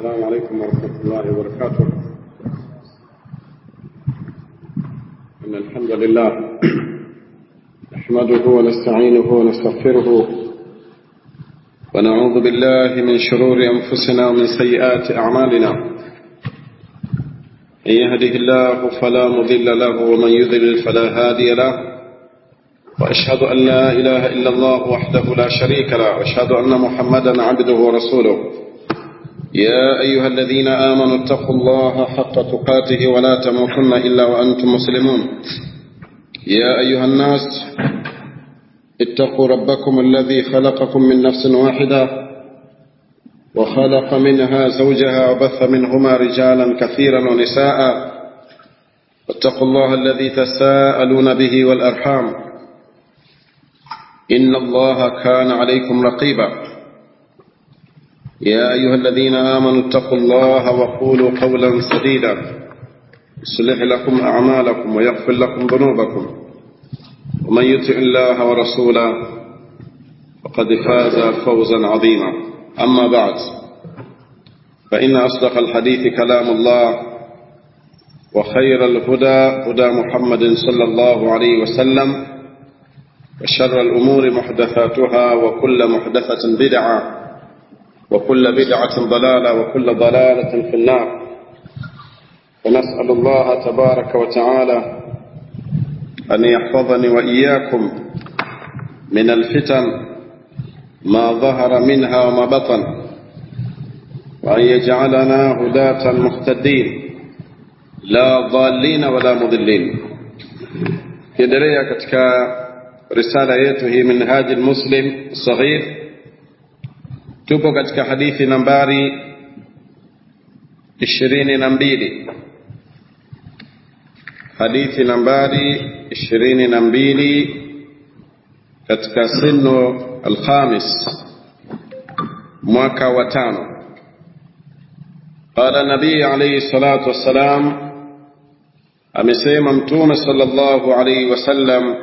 السلام عليكم ورحمة الله وبركاته إن الحمد لله نحمده ونستعينه ونستغفره ونعوذ بالله من شرور أنفسنا ومن سيئات أعمالنا إن يهده الله فلا مضل له ومن يضلل فلا هادي له وأشهد أن لا إله إلا الله وحده لا شريك له وأشهد أن محمدا عبده ورسوله يا أيها الذين آمنوا اتقوا الله حق تقاته ولا تموتن إلا وأنتم مسلمون يا أيها الناس اتقوا ربكم الذي خلقكم من نفس واحدة وخلق منها زوجها وبث منهما رجالا كثيرا ونساء واتقوا الله الذي تساءلون به والأرحام إن الله كان عليكم رقيبا يا أيها الذين آمنوا اتقوا الله وقولوا قولا سديدا يصلح لكم أعمالكم ويغفر لكم ذنوبكم ومن يطع الله ورسوله فقد فاز فوزا عظيما أما بعد فإن أصدق الحديث كلام الله وخير الهدى هدى محمد صلى الله عليه وسلم وشر الأمور محدثاتها وكل محدثة بدعة وكل بدعة ضلالة وكل ضلالة في النار ونسأل الله تبارك وتعالى أن يحفظني وإياكم من الفتن ما ظهر منها وما بطن وأن يجعلنا هداة مهتدين لا ضالين ولا مضلين kiendelea katika risala yetu hii minhaji lmuslim saghir tupo katika hadithi nambari ishirini na mbili hadithi nambari ishirini na mbili katika sinu alkhamis mwaka wa tano qala nabii alaihi salatu wassalam amesema mtume sallallahu alaihi wasallam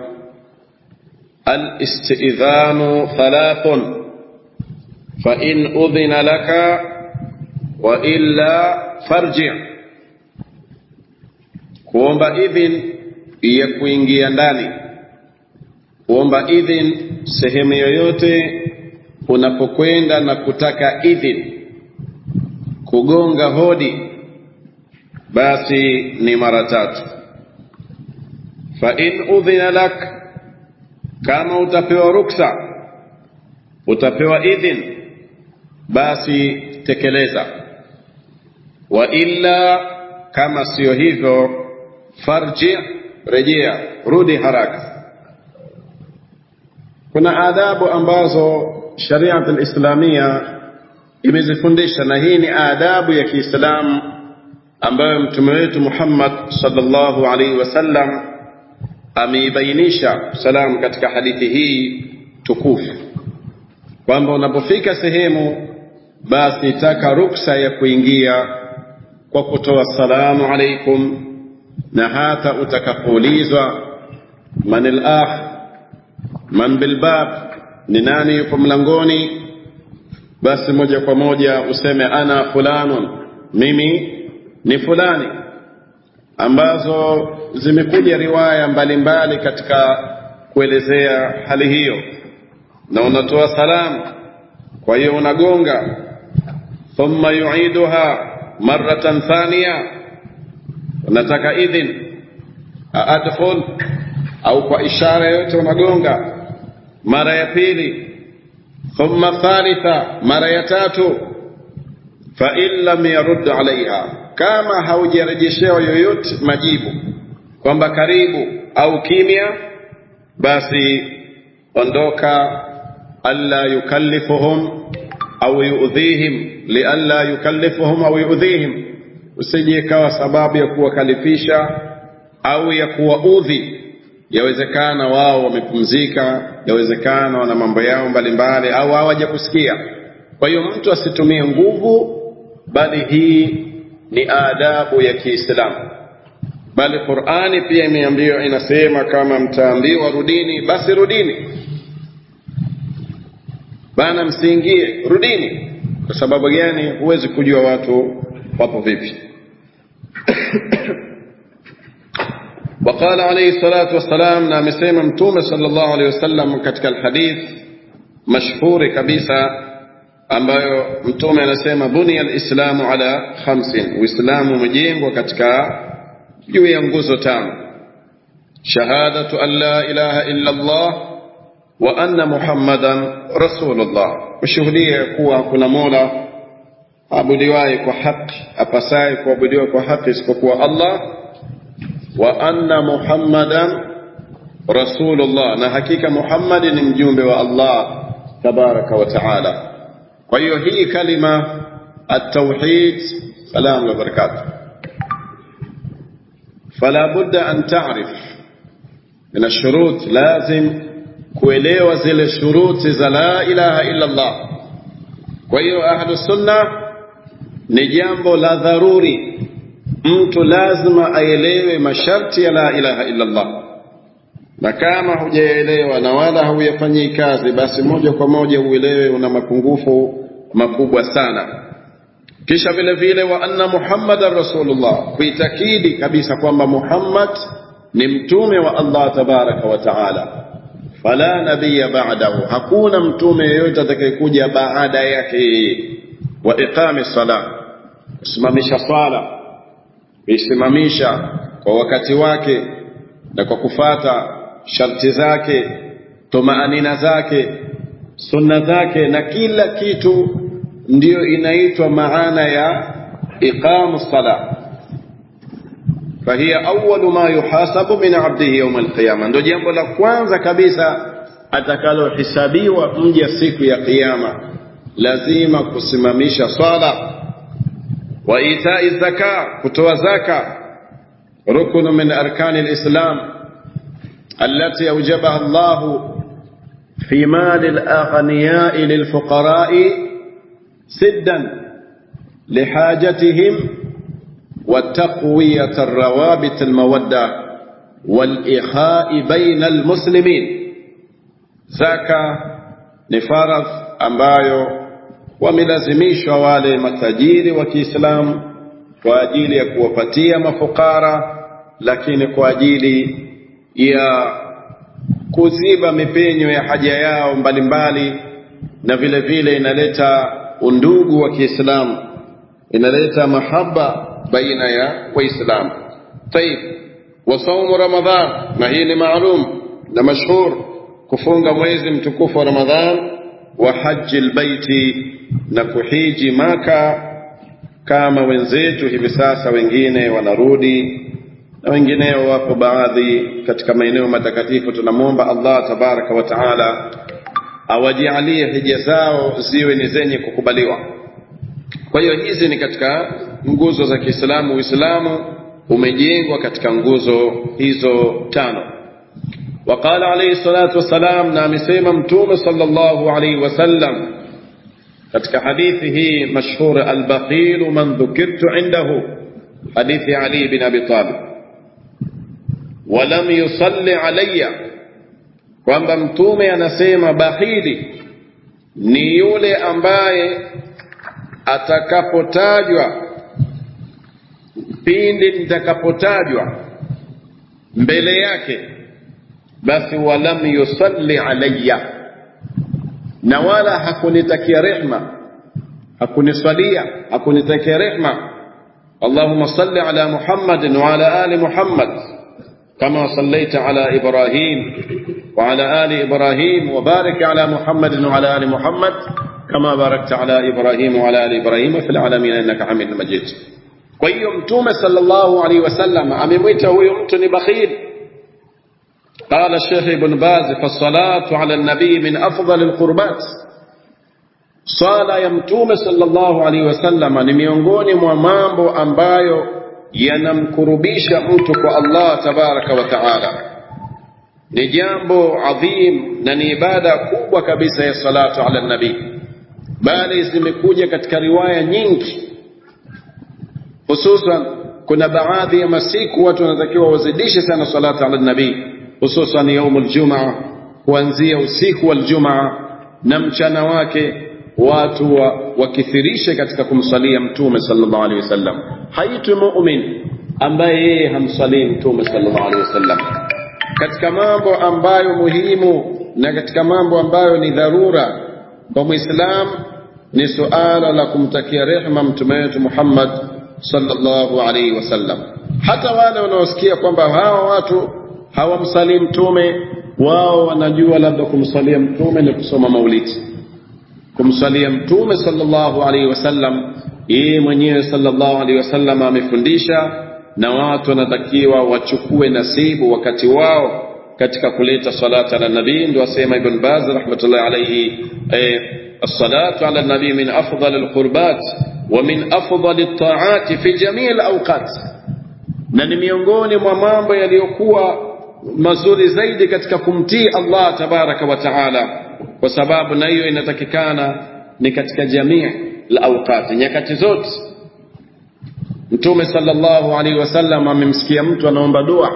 alistidhanu thalathun فإن أذن لك وإلا فارجع kuomba idhin ya kuingia ndani kuomba idhin sehemu yoyote unapokwenda na kutaka idhin kugonga hodi basi ni mara tatu fa in udhina lak kama utapewa ruksa utapewa idhin basi tekeleza wa illa kama siyo hivyo farji rejea rudi haraka kuna adabu ambazo shariat alislamia imezifundisha na hii ni adabu ya kiislamu ambayo mtume wetu muhammad sallallahu alaihi wasallam ameibainisha salam katika hadithi hii tukufu kwamba unapofika sehemu basi taka ruksa ya kuingia kwa kutoa salamu alaikum na hata utakapoulizwa man al-akh man bilbab ni nani yupo mlangoni basi moja kwa moja useme ana fulanun mimi ni fulani ambazo zimekuja riwaya mbalimbali mbali katika kuelezea hali hiyo na unatoa salamu kwa hiyo unagonga thumma yuiduha maratan thaniya unataka idhin adkhul au kwa ishara yote unagonga mara ya pili thumma thalitha mara ya tatu fa in lam yarud alaiha kama haujarejeshewa yoyote majibu kwamba karibu au kimya basi ondoka alla yukallifuhum au yuudhihim lialla yukallifuhum au yuudhihim usije ikawa sababu ya kuwakalifisha au ya kuwaudhi yawezekana wao wamepumzika yawezekana wana mambo yao mbalimbali au hawaja kusikia kwa hiyo mtu asitumie nguvu bali hii ni adabu ya kiislamu bali qurani pia imeambiwa inasema kama mtaambiwa rudini basi rudini bana msiingie rudini kwa sababu gani huwezi kujua watu wapo vipi وقال عليه الصلاة والسلام نعم سيما متومة صلى الله عليه وسلم كتك الحديث مشهور كبيسة ambayo mtume anasema bunia alislamu ala khamsin uislamu umejengwa katika juu ya nguzo tano shahadatu an la ilaha illa allah wa anna muhammadan rasulullah kushuhudia kuwa kuna mola abudiwaye kwa haki apasaye kuabudiwa kwa haki isipokuwa allah wa anna muhammadan rasulullah na hakika muhammadi ni mjumbe wa allah tabaraka wa taala kwa hiyo hii kalima التوحيد سلام وبركاته فلا بد أن تعرف من الشروط لازم kuelewa zile shuruti za la ilaha illa Allah. Kwa hiyo ahlu sunna ni jambo la dharuri, mtu lazima aelewe masharti ya la ilaha illa Allah, na kama hujaelewa na wala hauyafanyii kazi, basi moja kwa moja uelewe una mapungufu makubwa sana. Kisha vile vile wa anna Muhammadan rasulullah, kuitakidi kabisa kwamba Muhammad ni mtume wa Allah tabaraka wa taala fala nabiya ba'dahu, hakuna mtume yeyote atakayekuja baada yake. Wa iqami sala, kusimamisha swala, kuisimamisha kwa wakati wake na kwa kufata sharti zake, tumaanina zake, sunna zake na kila kitu, ndiyo inaitwa maana ya iqamu sala. fahiya awwalu ma yuhasabu min abdihi yawm alqiyama, ndo jambo la kwanza kabisa atakalohisabiwa mja siku ya Kiyama, lazima kusimamisha swala. Wa itai zaka, kutoa zaka, ruknu min arkani alislam allati awjabaha Allah fi mali alaghniyai lilfuqarai siddan lihajatihim وتقوية الروابط المودة والإخاء بين المسلمين zaka ni faradh ambayo wamelazimishwa wale matajiri wa Kiislamu kwa ajili ya kuwapatia mafukara, lakini kwa ajili ya kuziba mipenyo ya haja yao mbalimbali, na vile vile inaleta undugu wa Kiislamu, inaleta mahaba baina ya Waislamu. Tayib, wa saumu Ramadhan, na hii ni maalum na mashhur kufunga mwezi mtukufu wa Ramadhan wa haji albaiti na kuhiji Maka kama wenzetu hivi sasa, wengine wanarudi na wengineo wapo baadhi katika maeneo matakatifu. Tunamwomba Allah tabaraka wa taala awajalie hija zao ziwe ni zenye kukubaliwa. Kwa hiyo hizi ni katika nguzo za Kiislamu. Uislamu umejengwa katika nguzo hizo tano. وقال عليه الصلاة والسلام نعم سيما متوم صلى الله عليه وسلم katika hadithi hii mashhur albakhilu man dhukirtu indahu hadithi Ali bin Abi Talib walam yusalli alayya kwamba mtume anasema bakhili ni yule ambaye atakapotajwa pindi nitakapotajwa mbele yake basi walam yusalli alayya, na wala hakunitakia rehma, hakuniswalia, hakunitakia rehma. Allahumma salli ala Muhammadin wa ala ali Muhammad kama sallaita ala Ibrahim wa ala ali Ibrahim wa barik ala Muhammadin wa ala ali Muhammad kama barakta ala Ibrahim wa ala ali Ibrahim fil alamin innaka Hamidun Majid. Kwa hiyo Mtume sallallahu alaihi wasallam amemwita huyo mtu ni bakhili قال الشيخ ابن باز فالصلاة على النبي من أفضل القربات swala ya mtume sallallahu alaihi wasallam ni miongoni mwa mambo ambayo yanamkurubisha mtu kwa Allah tabaraka wa taala. Ni jambo adhim na ni ibada kubwa kabisa ya salatu ala nabii, bali zimekuja katika riwaya nyingi, hususan kuna baadhi ya masiku watu wanatakiwa wazidishe sana salatu ala nabii hususan yaumul jumaa, kuanzia usiku wal jumaa na mchana wake, watu wa, wakithirishe katika kumsalia mtume sallallahu alaihi wasallam haitwi mu'min ambaye yeye hamsalii mtume sallallahu alaihi wasallam katika mambo ambayo muhimu na katika mambo ambayo ni dharura kwa muislam ni suala la kumtakia rehema mtume wetu Muhammad sallallahu alaihi wasallam hata wale wanaosikia kwamba hawa watu hawamsalii mtume wao wanajua labda kumsalia mtume ni kusoma maulidi kumsalia mtume sallallahu alaihi wasallam yeye mwenyewe sallallahu alaihi wasallam amefundisha na watu wanatakiwa wachukue nasibu wakati wao katika kuleta salata ala nabii ndio asema ibn baz rahmatullahi alayhi eh, الصلاة على النبي من أفضل القربات ومن أفضل الطاعات في جميع الأوقات na ni miongoni mwa mambo yaliyokuwa mazuri zaidi katika kumtii Allah tabaraka wa taala kwa sababu na hiyo inatakikana ni katika jamii la awqati nyakati zote mtume sallallahu alaihi wasallam amemsikia mtu anaomba dua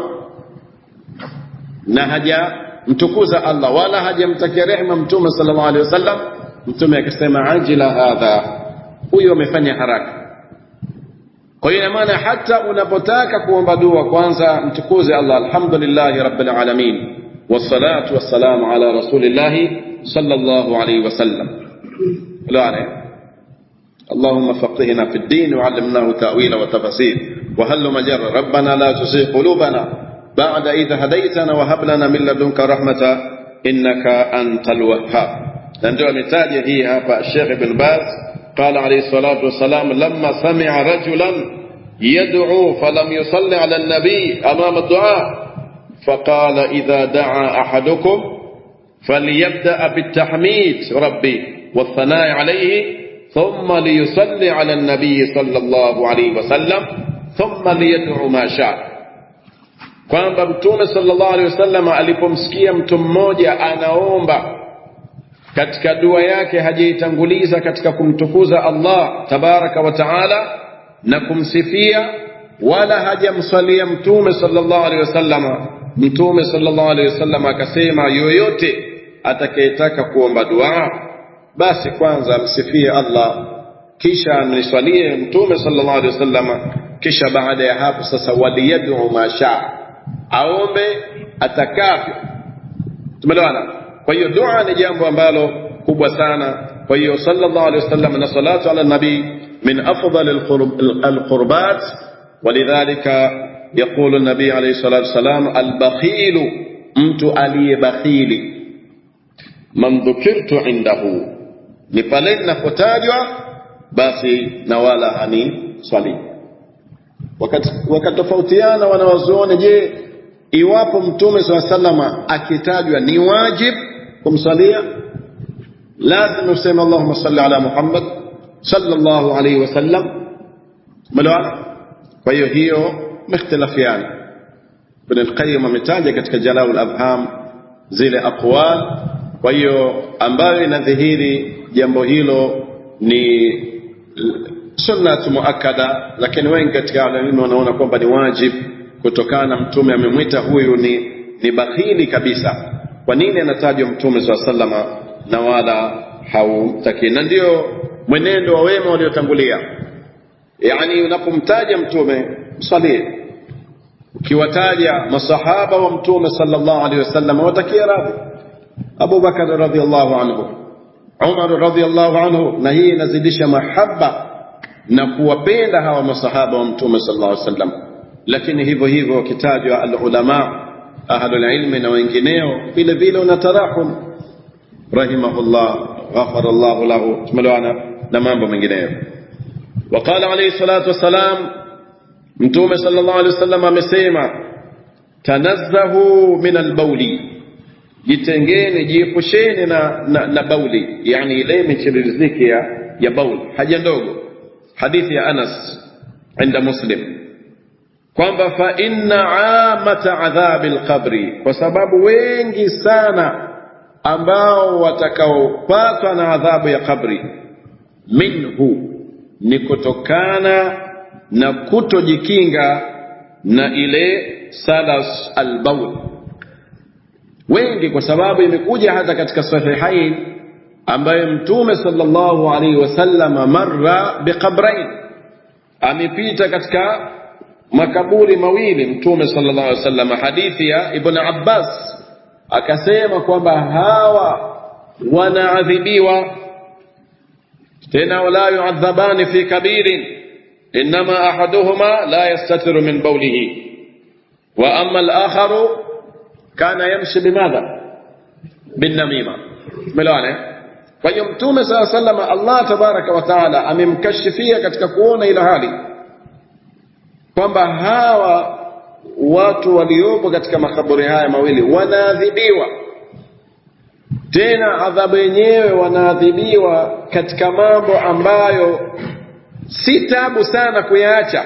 na haja mtukuza Allah wala hajamtakia rehema mtume sallallahu alaihi wasallam mtume akasema ajila hadha huyo amefanya haraka kwa hiyo ina maana hata unapotaka kuomba dua kwanza mtukuze Allah alhamdulillahi rabbil alamin wassalatu wassalamu ala rasulillahi sallallahu alayhi wasallam لا اللهم فقهنا في الدين وعلمناه تأويل وتفسير وهل مجر ربنا لا تزغ قلوبنا بعد إذ هديتنا وهب لنا من لدنك رحمة إنك أنت الوهاب نندو متاجه هي هapa الشيخ بن باز قال عليه الصلاة والسلام لما سمع رجلا يدعو فلم يصلي على النبي أمام الدعاء فقال إذا دعا أحدكم فليبدأ بالتحميد ربي والثناء عليه ثم ليصلي على النبي صلى الله عليه وسلم ثم ليدعو ما شاء kwamba mtume sallallahu alaihi wasallam alipomsikia mtu mmoja anaomba katika dua yake hajaitanguliza katika kumtukuza Allah tabaraka wa taala na kumsifia wala hajamswalia mtume sallallahu alaihi wasallam mtume sallallahu alaihi wasallam akasema yoyote atakayetaka kuomba dua basi kwanza msifie Allah kisha niswalie mtume sallallahu alaihi wasallam kisha baada ya hapo sasa waliyad'u ma shaa aombe atakavyo tumeelewana kwa hiyo dua ni jambo ambalo kubwa sana kwa hiyo sallallahu alaihi wasallam na salatu ala nabii min afdal alqurbat ولذلك يقول النبي عليه الصلاة والسلام البخيل mtu aliyebakhili man dhukirtu indahu ni pale ninapotajwa basi na wala hani swali wakatofautiana wanawazuoni je iwapo mtume saa salama akitajwa ni wajib kumsalia lazima useme allahuma salli ala muhammad sallallahu alaihi wasallam umeelewana kwa hiyo hiyo mختلفiana ibn al-qayyim ametaja katika jalal al-afham zile aqwal kwa hiyo ambayo inadhihiri jambo hilo ni sunnat muakkada lakini wengi katika walimu wanaona kwamba ni wajib kutokana na mtume amemwita huyu ni ni bakhili kabisa kwa nini anatajwa mtume swalla sallama na wala haumtaki na ndio mwenendo wa wema waliotangulia yani unapomtaja mtume msalie ukiwataja masahaba wa mtume sallallahu alaihi wasallam watakia radhi Abu Bakar radhiallahu anhu Umar radhiallahu anhu na hii inazidisha mahaba na kuwapenda hawa masahaba wa mtume sallallahu alaihi wasallam lakini hivyo hivyo wakitajwa alulama ahlul ilmi na wengineo vile vile unatarahum rahimahullah ghafara Allah lahu tumeelewana na mambo mengineyo وقال عليه الصلاة والسلام mtume sallallahu alaihi wasallam amesema tanazzahu min albauli jitengeni jiepusheni na, na, na bauli yani ile michiriziki ya, ya bauli haja ndogo hadithi ya Anas inda Muslim kwamba fa inna amata adhabi alqabri kwa sababu wengi sana ambao watakaopatwa na adhabu ya kabri minhu ni kutokana na kutojikinga na ile salas albaul wengi kwa sababu imekuja hata katika sahihain ambaye mtume sallallahu alaihi wasallam marra biqabrain amepita katika makaburi mawili mtume sallallahu alaihi wasallam hadithi ya ibn abbas akasema kwamba hawa wanaadhibiwa tena wala yuadhabani fi kabirin inma ahaduhuma la yastatiru min bawlihi wa amma al-akharu kana yamshi bimadha binnamima umeelewana kwa hiyo mtume saa sallam allah tabaraka wa taala amemkashifia katika kuona ile hali kwamba hawa watu waliopo katika makaburi haya mawili wanaadhibiwa tena adhabu yenyewe wanaadhibiwa katika mambo ambayo si tabu sana kuyaacha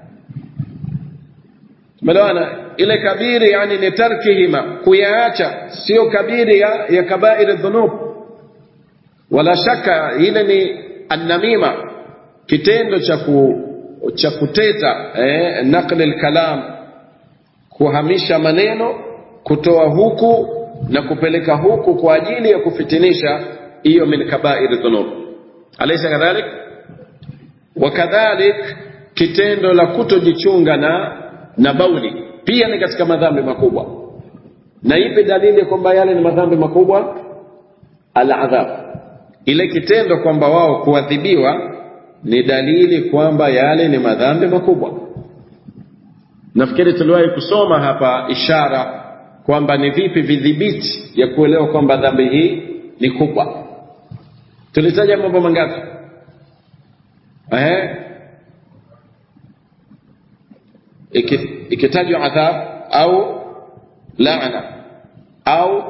umeelewana ile kabiri yani ni tarkihima kuyaacha sio kabiri ya, ya kabairi dhunub wala shaka ile ni annamima kitendo cha ku, cha kuteta eh, naqli alkalam kuhamisha maneno kutoa huku na kupeleka huku kwa ajili ya kufitinisha hiyo min kabairi dhunub alaysa kadhalik wakadhalik kitendo la kutojichunga na na bauli pia ni katika madhambi makubwa na ipi dalili kwamba yale ni madhambi makubwa aladhab ile kitendo kwamba wao kuadhibiwa ni dalili kwamba yale ni madhambi makubwa nafikiri tuliwahi kusoma hapa ishara kwamba ni vipi vidhibiti ya kuelewa kwamba dhambi hii ni kubwa tulitaja mambo mangapi eh ikitajwa adhab au laana au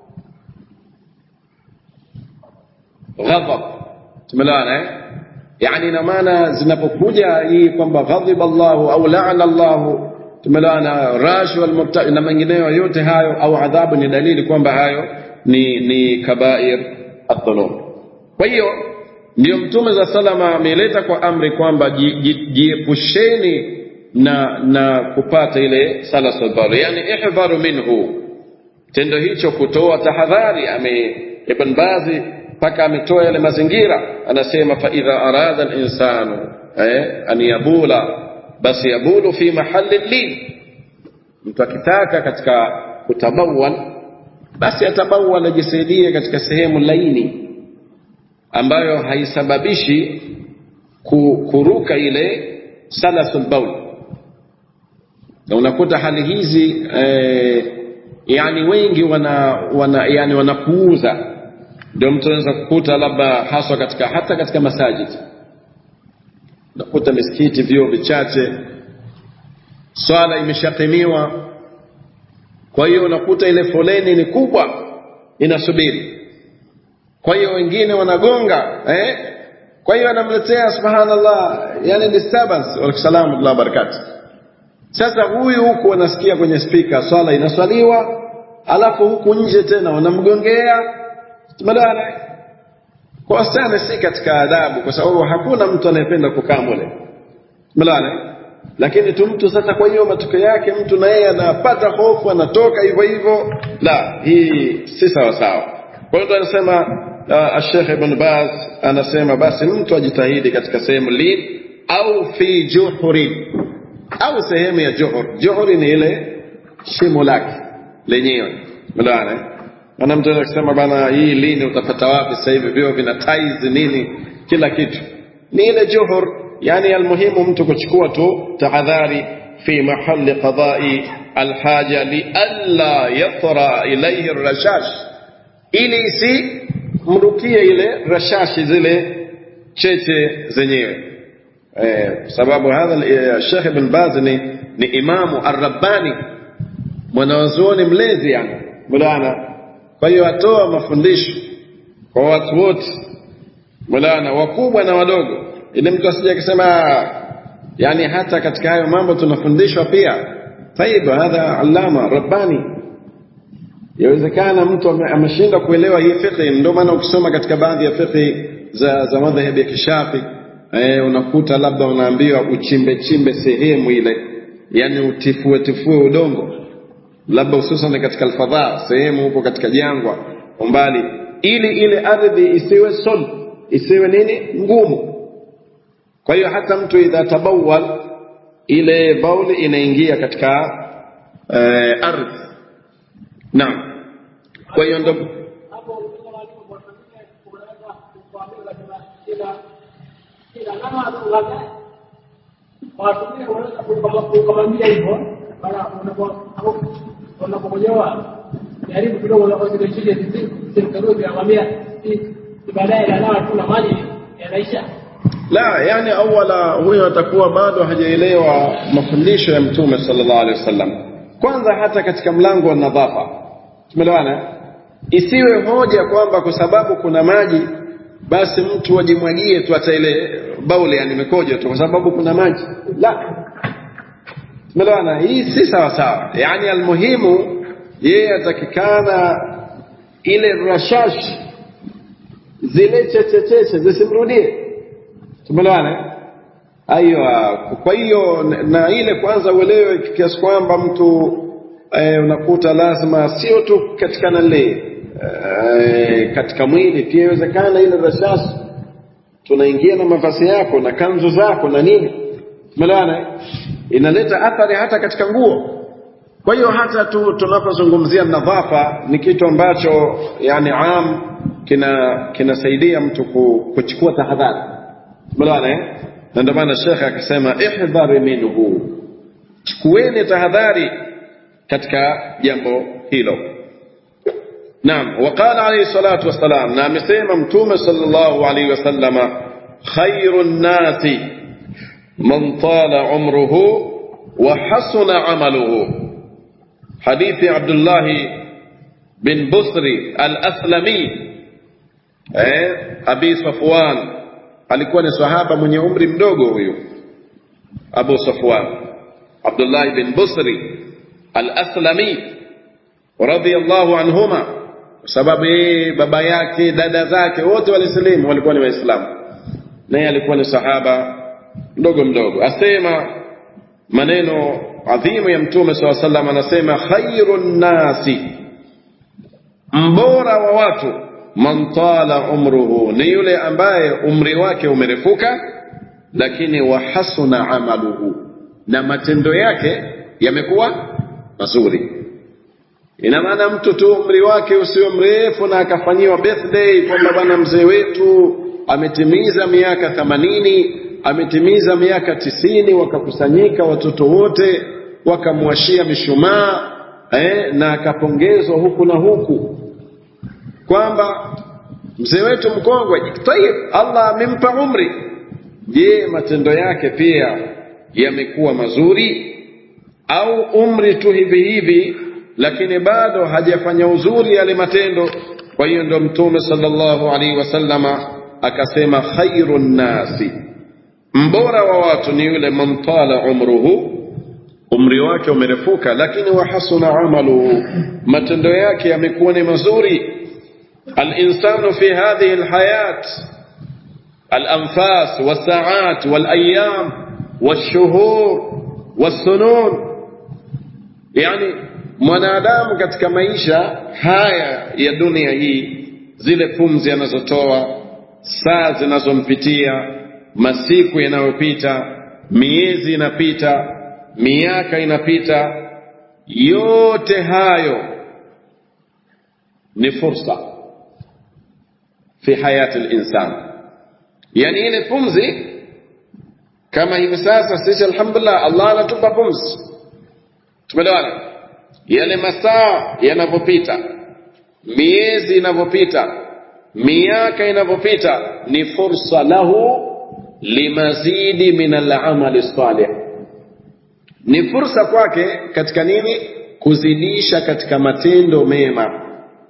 ghadhab tumeelewana eh yani ina maana zinapokuja hii kwamba ghadhib Allahu au laana Allahu tumeelewana rash wal mubtadi na mengineyo yote hayo au adhabu ni dalili kwamba hayo ni ni kabair adh-dhunub kwa hiyo ndio mtume za salama ameleta kwa amri kwamba jiepusheni na na kupata ile salasul bar yani ihdharu minhu tendo hicho kutoa tahadhari ame ibn bazi mpaka ametoa yale mazingira anasema fa idha arada al-insanu eh, an yabula basi yabulu fi mahali lin mtu akitaka katika kutabawal basi atabawal ajisaidie katika sehemu laini ambayo haisababishi kuruka ile salasul baul na unakuta hali hizi eh, yani wengi wana, wana yani wanapuuza ndio mtu anaweza kukuta labda haswa katika hata katika masajid unakuta misikiti vyoo vichache swala imeshakimiwa kwa hiyo unakuta ile foleni ni kubwa inasubiri kwa hiyo wengine wanagonga eh? kwa hiyo anamletea subhanallah yani disturbance waalaikusalam wa barakatuh sasa huyu huku anasikia kwenye spika swala inaswaliwa alafu huku nje tena wanamgongea tumeelewana kwa wasichana si katika adabu kwa sababu hakuna mtu anayependa kukaa mule tumeelewana lakini tu mtu sasa kwa hiyo matokeo yake mtu na yeye anapata hofu anatoka hivyo hivyo la hii si sawa sawa kwa hiyo anasema uh, Sheikh Ibn Baz anasema basi mtu ajitahidi katika sehemu lin au fi juhurin au sehemu ya juhur juhuri ni ile shimo lake lenyewe umeelewana ana mtu anasema bana hii lini utapata wapi sasa hivi vio vina tiles nini kila kitu ni ile juhur yani almuhimu mtu kuchukua tu tahadhari fi mahali qadai alhaja lialla yatra ilayhi rashash ili isi mrukie ile rashashi zile cheche zenyewe eh, sababu hadha Sheikh Ibn Baz ni, ni imamu arrabbani mwanawazuoni mlezi yani mulana kwa hiyo atoa mafundisho kwa watu wote mulana wakubwa na wadogo ili mtu asije akisema yani hata katika hayo mambo tunafundishwa pia taib hadha allama rabbani yawezekana mtu ameshinda kuelewa hii fiqh ndio maana ukisoma katika baadhi ya fiqh za za madhhabi ya kishafi eh, unakuta labda unaambiwa uchimbe chimbe sehemu ile yani utifue tifue udongo labda hususan katika alfadha sehemu huko katika jangwa umbali ili ile ardhi isiwe sul isiwe nini ngumu kwa hiyo hata mtu idha tabawal ile bauli inaingia katika eh, ardhi naam kwa hiyo ndo ukamwambia hivyo unapokojoa jaribu kidogo unakozilechilia simkaruzi akwambia baadaye nanawa tu na maji yanaisha la yani awala huyo atakuwa bado hajaelewa mafundisho ya mtume sallallahu alaihi wasallam kwanza hata katika mlango wa nadhafa tumeelewana isiwe hoja kwamba kwa sababu kuna maji basi mtu ajimwagie tu hata ile bauli yani mikojo tu kwa sababu kuna maji la tumeelewana hii si sawa sawa yani almuhimu yeye atakikana ile rashash zile chechecheche zisimrudie tumeelewana aiyo kwa hiyo na ile kwanza uelewe kiasi kwamba mtu eh, unakuta lazima sio tu katika nale eh, katika mwili pia iwezekana ile rashash tunaingia na mavazi yako na kanzu zako na nini tumeelewana inaleta athari hata katika nguo kwa hiyo hata tu tunapozungumzia nadhafa ni kitu ambacho yani am kina kinasaidia mtu kuchukua tahadhari tumeelewana eh na ndio maana shekhe akasema ihdhari minhu chukueni tahadhari katika jambo hilo naam waqala alayhi salatu wassalam na amesema mtume sallallahu alayhi wasallama khairu nnasi man tala umruhu wa hasuna amaluhu hadithi abdullah bin busri al-aslami eh abi safwan alikuwa ni sahaba mwenye umri mdogo huyu Abu Safwan Abdullah bin Busri al-Aslami radiyallahu anhuma sababu yeye baba yake dada zake wote walisilimu walikuwa ni waislamu naye alikuwa ni sahaba mdogo mdogo asema maneno adhimu ya mtume SAW sallam anasema khairun nasi mbora wa watu man tala umruhu ni yule ambaye umri wake umerefuka lakini wahasuna amaluhu na matendo yake yamekuwa mazuri ina maana mtu tu umri wake usio mrefu na akafanyiwa birthday kwamba bwana mzee wetu ametimiza miaka themanini ametimiza miaka tisini wakakusanyika watoto wote wakamwashia mishumaa eh, na akapongezwa huku na huku kwamba mzee wetu mkongwe tayib Allah amempa umri je matendo yake pia yamekuwa mazuri au umri tu hivi hivi lakini bado hajafanya uzuri yale matendo kwa hiyo ndo mtume sallallahu alaihi wasallama akasema khairun nasi mbora wa watu ni yule mamtala umruhu umri wake umerefuka lakini wahasuna amaluhu matendo yake yamekuwa ni mazuri الإنسان في هذه الحياة الأنفاس والساعات والأيام والشهور والسنون يعني mwanadamu katika maisha haya ya dunia hii zile pumzi anazotoa saa zinazompitia masiku yanayopita miezi inapita miaka inapita yote hayo ni fursa fi hayati linsan yani ile pumzi kama hivi sasa sisi alhamdulillah allah anatupa pumzi tumeelewana yale masaa yanavyopita miezi inavyopita miaka inavyopita ni fursa lahu limazidi min alamali salih ni fursa kwake katika nini kuzidisha katika matendo mema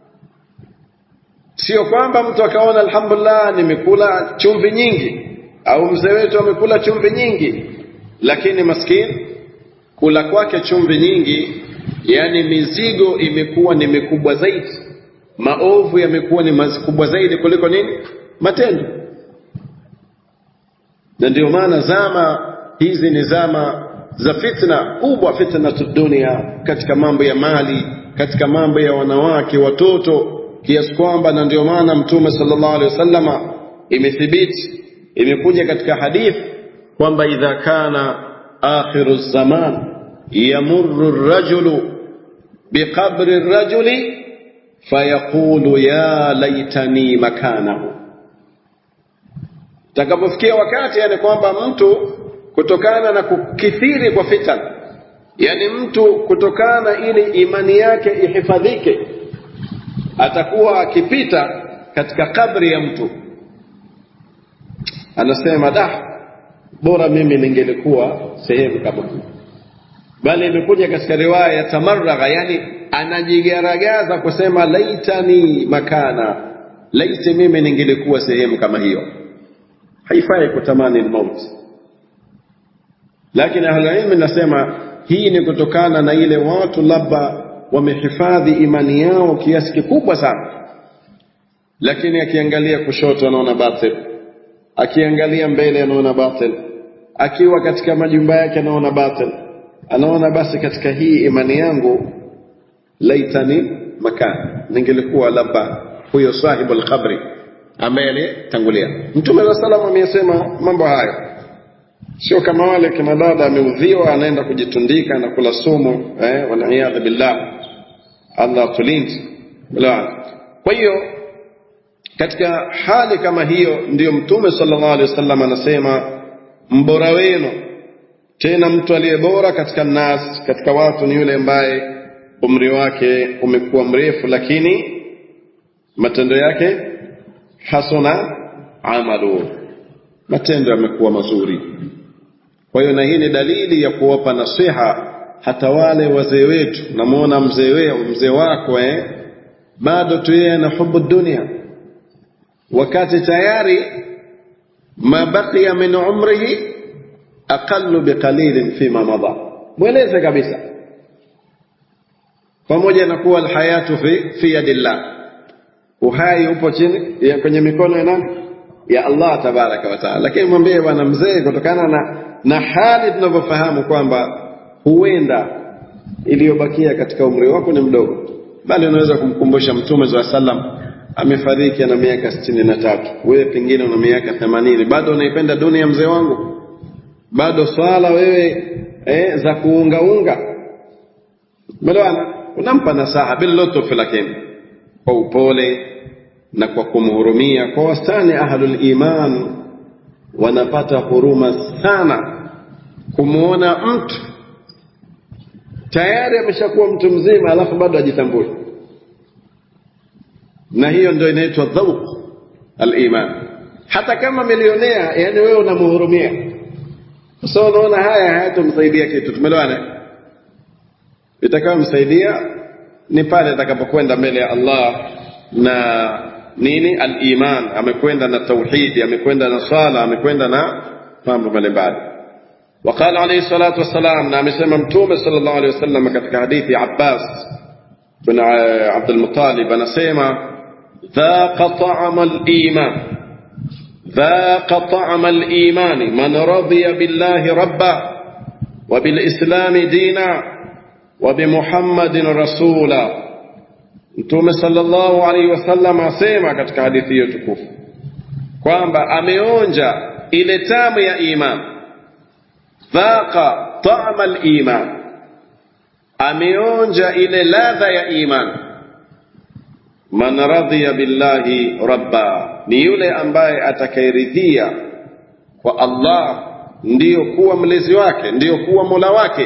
sio kwamba mtu akaona alhamdulillah nimekula chumvi nyingi au mzee wetu amekula chumvi nyingi lakini maskini kula kwake chumvi nyingi yani mizigo imekuwa ni mikubwa zaidi maovu yamekuwa ni makubwa zaidi kuliko nini matendo na ndio maana zama hizi ni zama za fitna kubwa fitna dunia katika mambo ya mali katika mambo ya wanawake watoto kiasi kwamba na ndio maana mtume sallallahu alaihi wasallama imethibiti imekuja katika hadith kwamba idha kana akhiru zaman yamurru rajulu biqabri rajuli fayaqulu ya laitani makanahu takapofikia wakati yani kwamba mtu kutokana na kukithiri kwa fitan yani mtu kutokana ili imani yake ihifadhike atakuwa akipita katika kabri ya mtu anasema da bora mimi ningelikuwa sehemu kama hii bali imekuja katika riwaya ya tamarragha yani anajigaragaza kusema laitani makana laiti mimi ningelikuwa sehemu kama hiyo haifai kutamani mauti lakini ahlulilmi nasema hii ni kutokana na ile watu labda wamehifadhi imani yao kiasi kikubwa sana lakini akiangalia kushoto anaona batil akiangalia mbele anaona batil akiwa katika majumba yake anaona batil anaona basi katika hii imani yangu laitani makan ningelikuwa labda huyo sahibu alqabri ambaye alitangulia mtume wa salam amesema mambo hayo sio kama wale kina dada ameudhiwa anaenda kujitundika na kula sumu eh, waliyadhu billah allah tulindi kwa hiyo katika hali kama hiyo ndiyo mtume sallallahu alaihi wasallam anasema mbora wenu tena mtu aliye bora katika nas katika watu ni yule ambaye umri wake umekuwa mrefu lakini matendo yake hasuna amalu matendo yamekuwa mazuri kwa hiyo na hii ni dalili ya kuwapa nasiha hata wale wazee wetu namuona mzee weo mzee wako eh bado tu yeye ana hubu dunia wakati tayari ma baqiya min umrihi aqallu biqalilin fima mada mweleze kabisa pamoja na kuwa alhayatu fi, fi yadillah uhai upo chini ya kwenye mikono ya nani ya Allah tabaraka wa taala lakini mwambie bwana mzee kutokana na na hali tunavyofahamu kwamba huenda iliyobakia katika umri wako ni mdogo bali unaweza kumkumbusha mtume za sallam amefariki ana miaka sitini na tatu wewe pengine una miaka themanini bado unaipenda dunia mzee wangu bado swala wewe eh, za kuungaunga melewana unampa nasaha billutufi lakini kwa upole na kwa kumhurumia kwa wastani ahlul iman wanapata huruma sana kumwona mtu tayari ameshakuwa mtu mzima alafu bado ajitambue na hiyo ndio inaitwa dhauq aliman hata kama milionea yani wewe unamhurumia sasa unaona haya hayatomsaidia kitu tumeelewana itakayomsaidia ni pale atakapokwenda mbele ya Allah na nini al-iman amekwenda na tauhidi amekwenda na sala amekwenda na mambo mbalimbali وقال عليه الصلاة والسلام نعم سمى متومة صلى الله عليه وسلم كتك حديث عباس بن عبد المطالب أنا سيما ذاق طعم الإيمان ذاق طعم الإيمان من رضي بالله ربا وبالإسلام دينا وبمحمد رسولا Mtume sallallahu alaihi wasallam asema katika hadithi hiyo tukufu kwamba ameonja ile tamu ya iman, dhaqa ta'ama al-iman, ameonja ile ladha ya iman. Man radhiya billahi rabba, ni yule ambaye atakayeridhia kwa Allah ndiyo kuwa mlezi wake, ndiyo kuwa mola wake,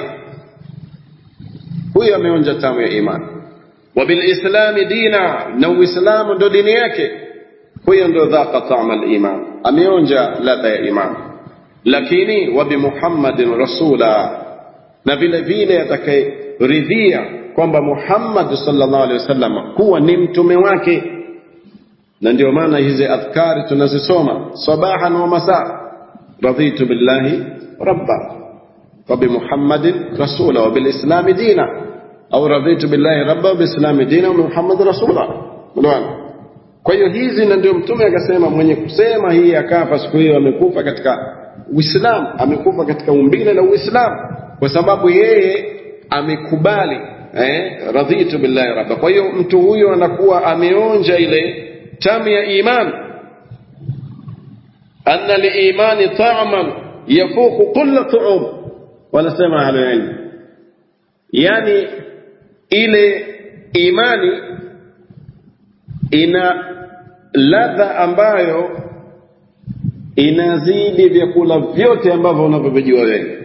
huyo ameonja tamu ya imani وبالإسلام دينا نو إسلام ndo dini yake huyo ndo dhaqa ta'am al-iman ameonja ladha ya iman lakini wa bi Muhammadin rasula na vile vile atakayeridhia kwamba Muhammad sallallahu alaihi wasallam kuwa ni mtume wake na ndio maana hizi adhkari tunazisoma sabahan wa masaa raditu billahi rabba wa bi Muhammadin rasula wa bil islami dina au radhitu billahi rabba wa biislami dina wa Muhammad rasula. Unaona? Kwa hiyo hizi na ndio mtume akasema mwenye kusema hii akafa siku hiyo amekufa katika Uislamu, amekufa katika umbile la Uislamu kwa sababu yeye amekubali eh, radhitu billahi rabba kwa hiyo mtu huyo anakuwa ameonja ile tamu ya iman anna liimani ta'man yafuku kulla tu'um wanasema ahlulilm yani ile imani ina ladha ambayo inazidi vyakula vyote ambavyo unavyovijua wewe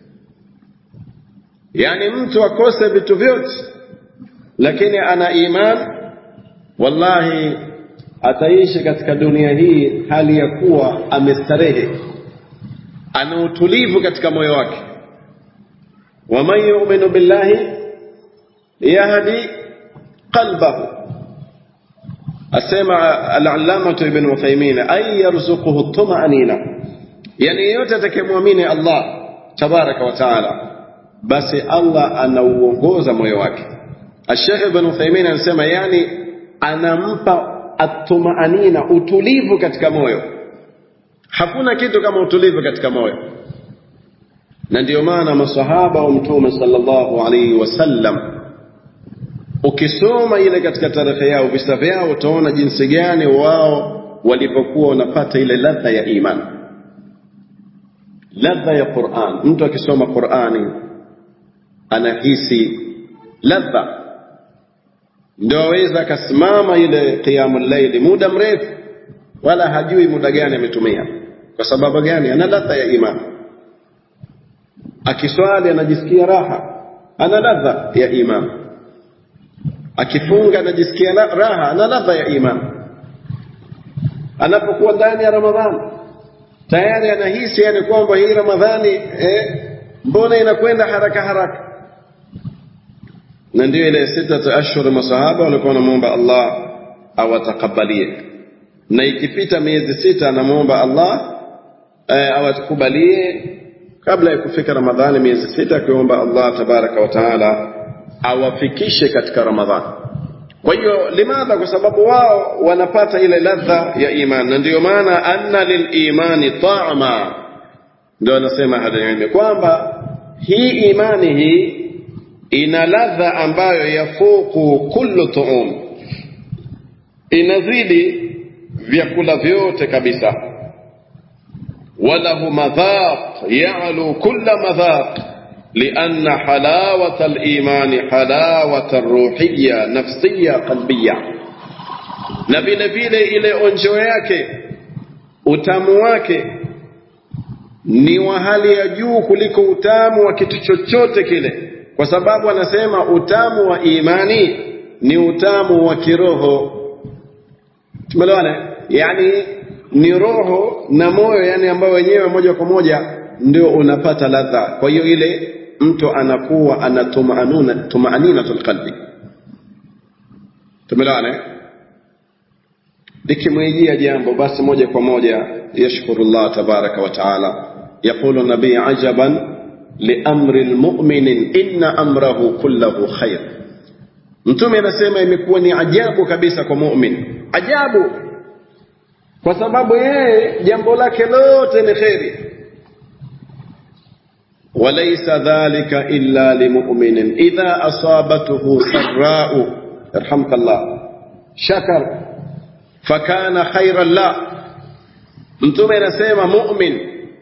yaani mtu akose vitu vyote lakini ana iman wallahi ataishi katika dunia hii hali ya kuwa amestarehe ana utulivu katika moyo wake waman yuminu billahi yahdi qalbahu asema al-allamatu ibn Uthaymeen ay yarzuquhu tumanina yani yeyote atakayemwamini Allah tabaraka wa taala basi Allah anauongoza moyo wake Sheikh ibn Uthaymeen anasema yani anampa atumaanina utulivu katika moyo hakuna kitu kama utulivu katika moyo na ndio maana masahaba wa mtume sallallahu alaihi wasallam ukisoma ile katika tarehe yao visa vyao utaona jinsi gani wao walipokuwa wanapata ile ladha ya iman ladha ya Qur'an mtu akisoma Qur'ani anahisi ladha ndio aweza akasimama ile qiyamul layli muda mrefu wala hajui muda gani ametumia kwa sababu gani ana ladha ya iman akiswali anajisikia raha ana ladha ya iman akifunga anajisikia raha ana ladha ya iman anapokuwa ndani ya ramadhani tayari anahisi yani kwamba hii ramadhani eh, mbona inakwenda haraka haraka na ndio ile sita ashhur masahaba walikuwa wanamuomba Allah awatakabalie na ikipita miezi sita anamuomba Allah eh, awatukubalie kabla ya kufika Ramadhani miezi sita akiomba Allah tabaraka wa taala awafikishe katika Ramadhani. Kwa hiyo limadha? Kwa sababu wao wanapata ile ladha ya iman, na ndiyo maana anna lilimani ta'ama, ndio anasema hadilmi kwamba hii imani hii ina ladha ambayo yafuku kullu tuum, inazidi vyakula vyote kabisa وله مذاق يعلو كل مذاق لأن حلاوة الإيمان حلاوة روحية نفسية قلبية na vile vile ile onjo yake utamu wake ni wa hali ya juu kuliko utamu wa kitu chochote kile kwa sababu anasema utamu wa imani ni utamu wa kiroho tumeelewana yani ni roho na moyo yani ambayo wenyewe moja kwa moja ndio unapata ladha kwa hiyo ile mtu anakuwa ana tumaanuna tumaaninatul qalbi tumeelewana likimwijia jambo basi moja kwa moja yashkuru Allah tabaraka wa taala yaqulu nabii ajaban liamri lmuminin inna amrahu kullahu khair mtume anasema imekuwa ni ajabu kabisa kwa mumin ajabu kwa sababu yeye jambo lake lote ni kheri وليس ذلك إلا لمؤمن إذا أصابته سراء يرحمك الله شكر فكان خيرا له mtume anasema mumin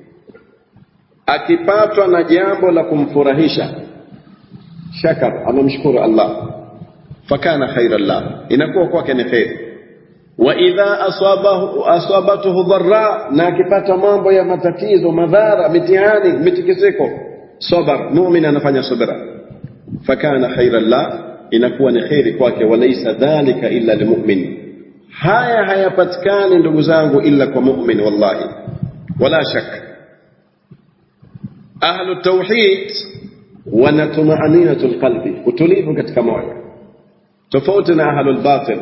akipatwa na jambo la kumfurahisha shakar amemshukuru allah fakana khairan la inakuwa kwake ni kheri wa idha asabahu asabatuhu dharra na akipata mambo ya matatizo madhara mitihani mitikisiko sabar mumin anafanya subra fakana khairan la inakuwa ni kheri kwake walaysa dhalika illa limumin haya hayapatikani ndugu zangu illa kwa mumin wallahi wala shak ahlu tauhid wana tumaaninatul lqalbi utulivu katika moyo tofauti na ahlu lbatil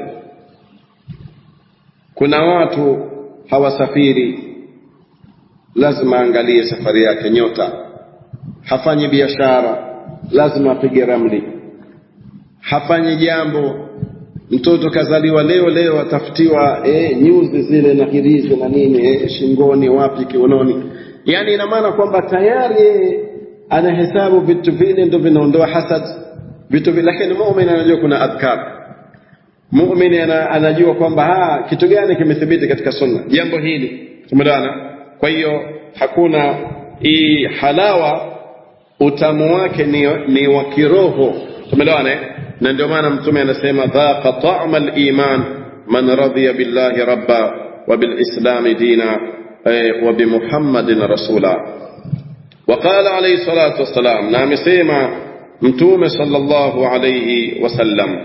kuna watu hawasafiri lazima aangalie safari yake nyota hafanyi biashara lazima apige ramli hafanyi jambo mtoto kazaliwa leo leo atafutiwa eh, nyuzi zile na hirizi na nini eh, shingoni wapi kiunoni yani ina maana kwamba tayari yeye anahesabu vitu vile ndo vinaondoa hasad vitu vi- lakini muumini anajua kuna adhkar muumini ana, anajua kwamba ha kitu gani kimethibiti katika sunna jambo hili tumeelewana kwa hiyo hakuna hii halawa utamu wake ni, ni wa kiroho tumeelewana eh? na ndio maana mtume anasema dhaqa ta'ma al-iman man radiya billahi rabba wa bil islam dina eh, wa bi muhammadin rasula وقال عليه الصلاة والسلام نعم سيما متوم صلى الله عليه وسلم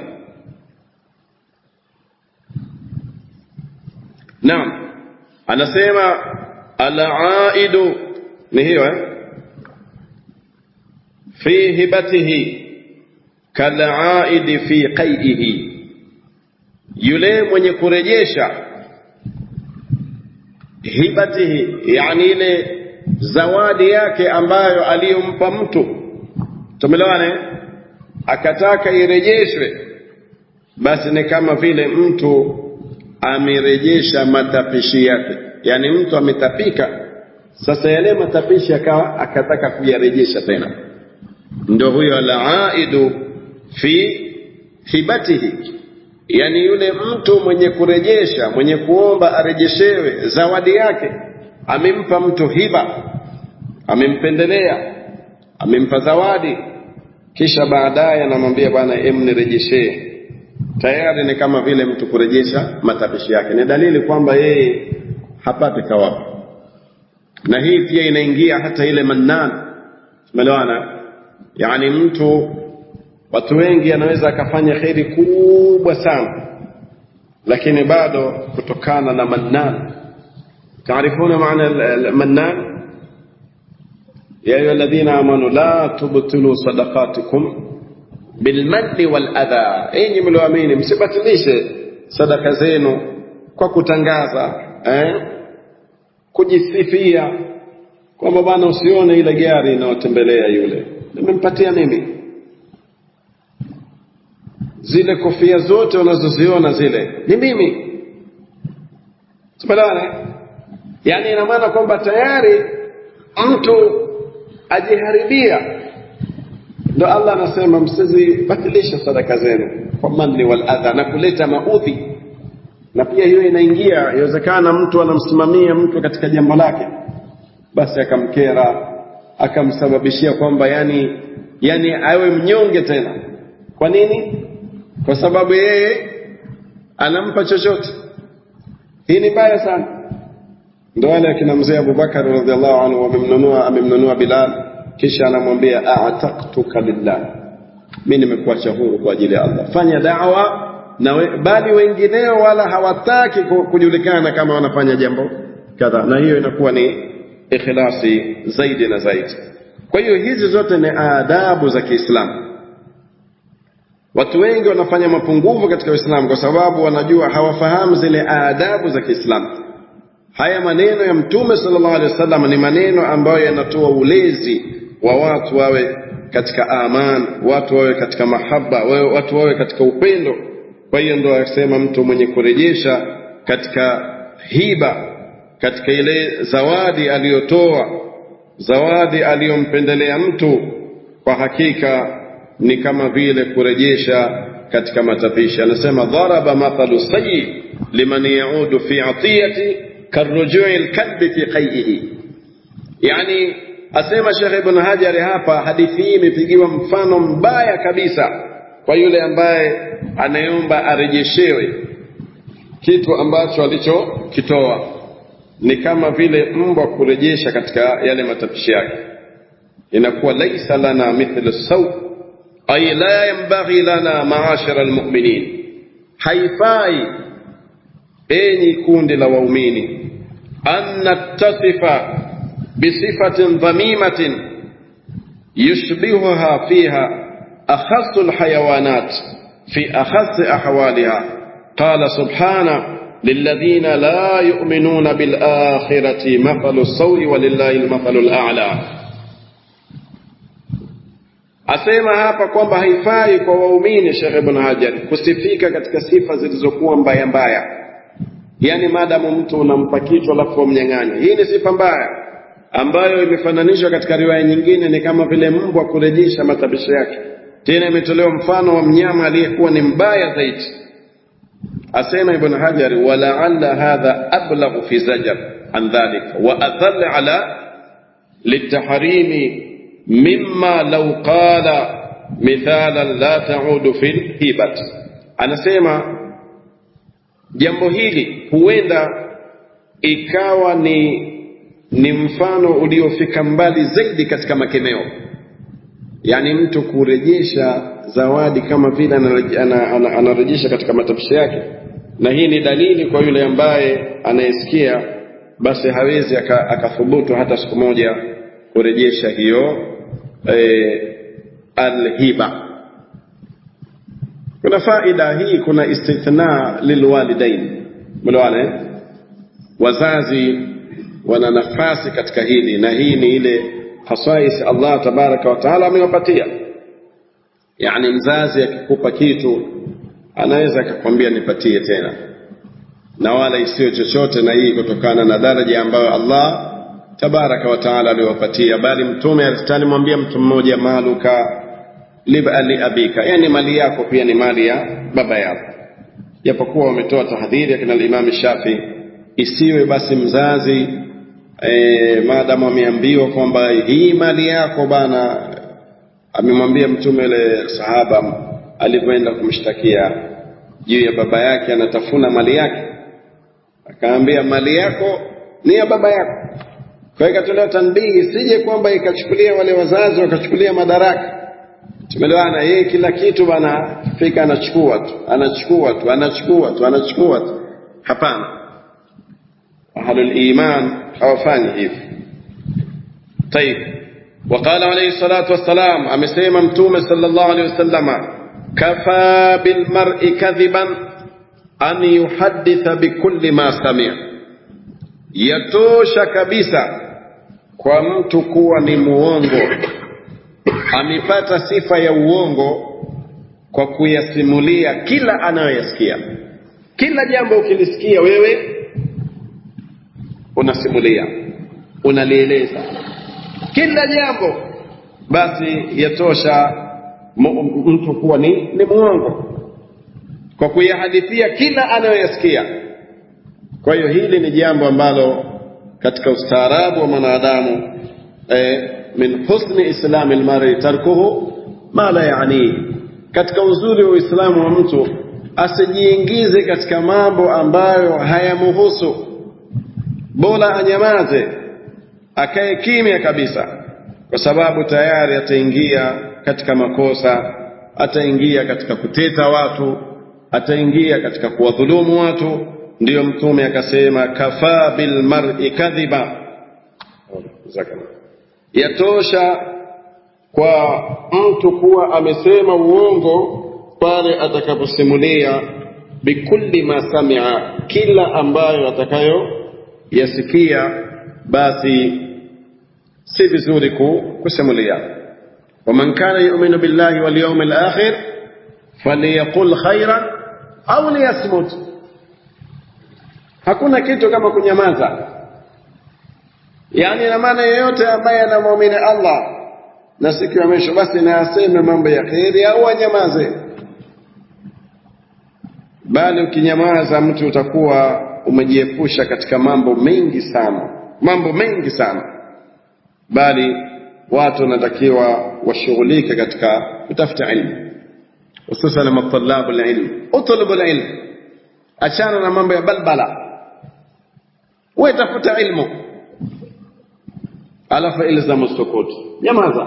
نعم أنا سيما العائد نهيو في هبته كالعائد في قيئه yule mwenye kurejesha hibatihi yani ile zawadi yake ambayo aliyompa mtu tumelewane akataka irejeshwe basi ni kama vile mtu amerejesha matapishi yake yani mtu ametapika sasa yale matapishi akawa akataka kuyarejesha tena ndio huyo alaidu fi hibatihi yani yule mtu mwenye kurejesha mwenye kuomba arejeshewe zawadi yake amempa mtu hiba amempendelea amempa zawadi kisha baadaye anamwambia bwana em nirejeshee tayari ni kama vile mtu kurejesha matapishi yake ni dalili kwamba yeye hapati thawabu na hii pia inaingia hata ile mannan umeelewana yani mtu watu wengi anaweza akafanya kheri kubwa sana lakini bado kutokana na mannan تعرفون معنى المنان يا أيها الذين آمنوا لا تبطلوا صدقاتكم بالمن والأذى enyi mlioamini msibatilishe sadaka zenu kwa kutangaza eh? kujisifia kwamba bwana usione ile gari inayotembelea yule nimempatia mimi zile kofia zote unazoziona zile ni mimi tumeelewana yani ina maana kwamba tayari mtu ajiharibia ndo Allah anasema msizibatilishe sadaka zenu kwa manni wal adha na kuleta maudhi na pia hiyo inaingia inawezekana mtu anamsimamia mtu katika jambo lake basi akamkera akamsababishia kwamba yani yani awe mnyonge tena kwa nini kwa sababu yeye anampa chochote hii ni mbaya sana ndo wale akina mzee Abubakar radhiallahu anhu wamemnunua amemnunua Bilal kisha anamwambia a'taqtuka lillah mimi nimekuacha huru kwa ajili ya Allah fanya da'wa na we, bali wengineo wala hawataki kujulikana kama wanafanya jambo kadha na hiyo inakuwa ni ikhlasi zaidi na zaidi kwa hiyo hizi zote ni adabu za Kiislamu watu wengi wanafanya mapungufu katika Uislamu kwa sababu wanajua hawafahamu zile adabu za Kiislamu haya maneno ya mtume sallallahu alaihi wasallam ni maneno ambayo yanatoa ulezi wa watu wawe katika aman watu wawe katika mahaba wawe, watu wawe katika upendo kwa hiyo ndo akisema mtu mwenye kurejesha katika hiba katika ile zawadi aliyotoa zawadi aliyompendelea mtu kwa hakika ni kama vile kurejesha katika matapishi anasema dharaba mathalu sayyi liman yaudu fi atiyati karujui lkalbi fi qaihi yani asema shekhe ibn hajari hapa hadithi hii imepigiwa mfano mbaya kabisa kwa yule ambaye anayeomba arejeshewe kitu ambacho alichokitoa ni kama vile mbwa kurejesha katika yale matapishi yake inakuwa laisa lana mithlu saw ay la yanbaghi lana maashara almu'minin haifai enyi kundi la waumini an nattasifa bisifatin dhamimatin yushbihuha fiha أخص الحيوانات في أخص أحوالها قال سبحانه للذين لا يؤمنون بالآخرة مثل السوء ولله المثل الأعلى asema hapa kwamba haifai kwa waumini Sheikh Ibn Hajar kusifika katika sifa zilizokuwa mbaya mbaya, yaani maadamu mtu unampa kichwa alafu wamnyang'anya. Hii ni sifa mbaya ambayo imefananishwa katika riwaya nyingine, ni kama vile mbwa kurejesha matabisho yake. tena imetolewa mfano wa mnyama aliyekuwa ni mbaya zaidi asema ibn hajar walaalla hadha ablaghu fi zajar an dhalika wa adhall ala litahrimi mimma law qala mithalan la taudu fi lhibat anasema jambo hili huenda ikawa ni ni mfano uliofika mbali zaidi katika makemeo yaani mtu kurejesha zawadi kama vile anarejesha katika matamshi yake na hii ni dalili kwa yule ambaye anayesikia basi hawezi akathubutu hata siku moja kurejesha hiyo e, alhiba kuna faida hii kuna istithna lilwalidain mlewane wazazi wana nafasi katika hili na hii ni ile hasais Allah tabaraka wa taala amewapatia yani mzazi akikupa kitu anaweza akakwambia nipatie tena na wala isiyo chochote na hii kutokana na daraja ambayo Allah tabaraka wa taala aliwapatia bali mtume alimwambia mtu mmoja maluka li abika yani mali yako pia ni mali ya baba yako japokuwa wametoa tahadhiri akina Imam Shafi isiwe basi mzazi e, maadamu ameambiwa kwamba hii mali yako bana amemwambia mtume ile sahaba alivyoenda kumshtakia juu ya baba yake anatafuna mali yake akaambia mali yako ni ya baba yako kwa hiyo ikatolewa tanbihi sije kwamba ikachukulia wale wazazi wakachukulia madaraka tumeelewana yeye kila kitu bana fika anachukua tu anachukua tu anachukua tu anachukua tu hapana ahlul iman hawafanyi hivi طيب وقال عليه الصلاة والسلام أمسيما متومة صلى الله عليه وسلم كفى بالمرء كذبا أن يحدث بكل ما سمع يتوش كبيسا kwa mtu kuwa ni muongo amepata sifa ya uongo kwa kuyasimulia kila anayoyasikia kila jambo ukilisikia wewe unasimulia unalieleza kila jambo basi yatosha mtu kuwa ni, ni muongo kwa kuyahadithia kila anayoyasikia kwa hiyo hili ni jambo ambalo katika ustaarabu wa mwanadamu eh, min husni islami lmari tarkuhu ma la yanihi katika uzuri wa uislamu wa mtu asijiingize katika mambo ambayo hayamuhusu bora anyamaze akae kimya kabisa kwa sababu tayari ataingia katika makosa ataingia katika kuteta watu ataingia katika kuwadhulumu watu ndiyo mtume akasema kafaa bilmar'i kadhiba yatosha kwa mtu kuwa amesema uongo pale atakaposimulia bikulli ma samia kila ambayo atakayo yasikia basi si vizuri kusimulia waman kana yuminu billahi walyawmi alakhir falyaqul khairan au liyasmut hakuna kitu kama kunyamaza yaani na maana yeyote ambaye anamwamini Allah na siku ya mwisho basi na aseme mambo ya kheri au anyamaze bali ukinyamaza mtu utakuwa umejiepusha katika mambo mengi sana mambo mengi sana bali watu wanatakiwa washughulike katika kutafuta ilmu hususan matalabu lilm utlubu lilm achana na mambo ya balbala we tafuta ilmu alafu ilzamu sukut nyamaza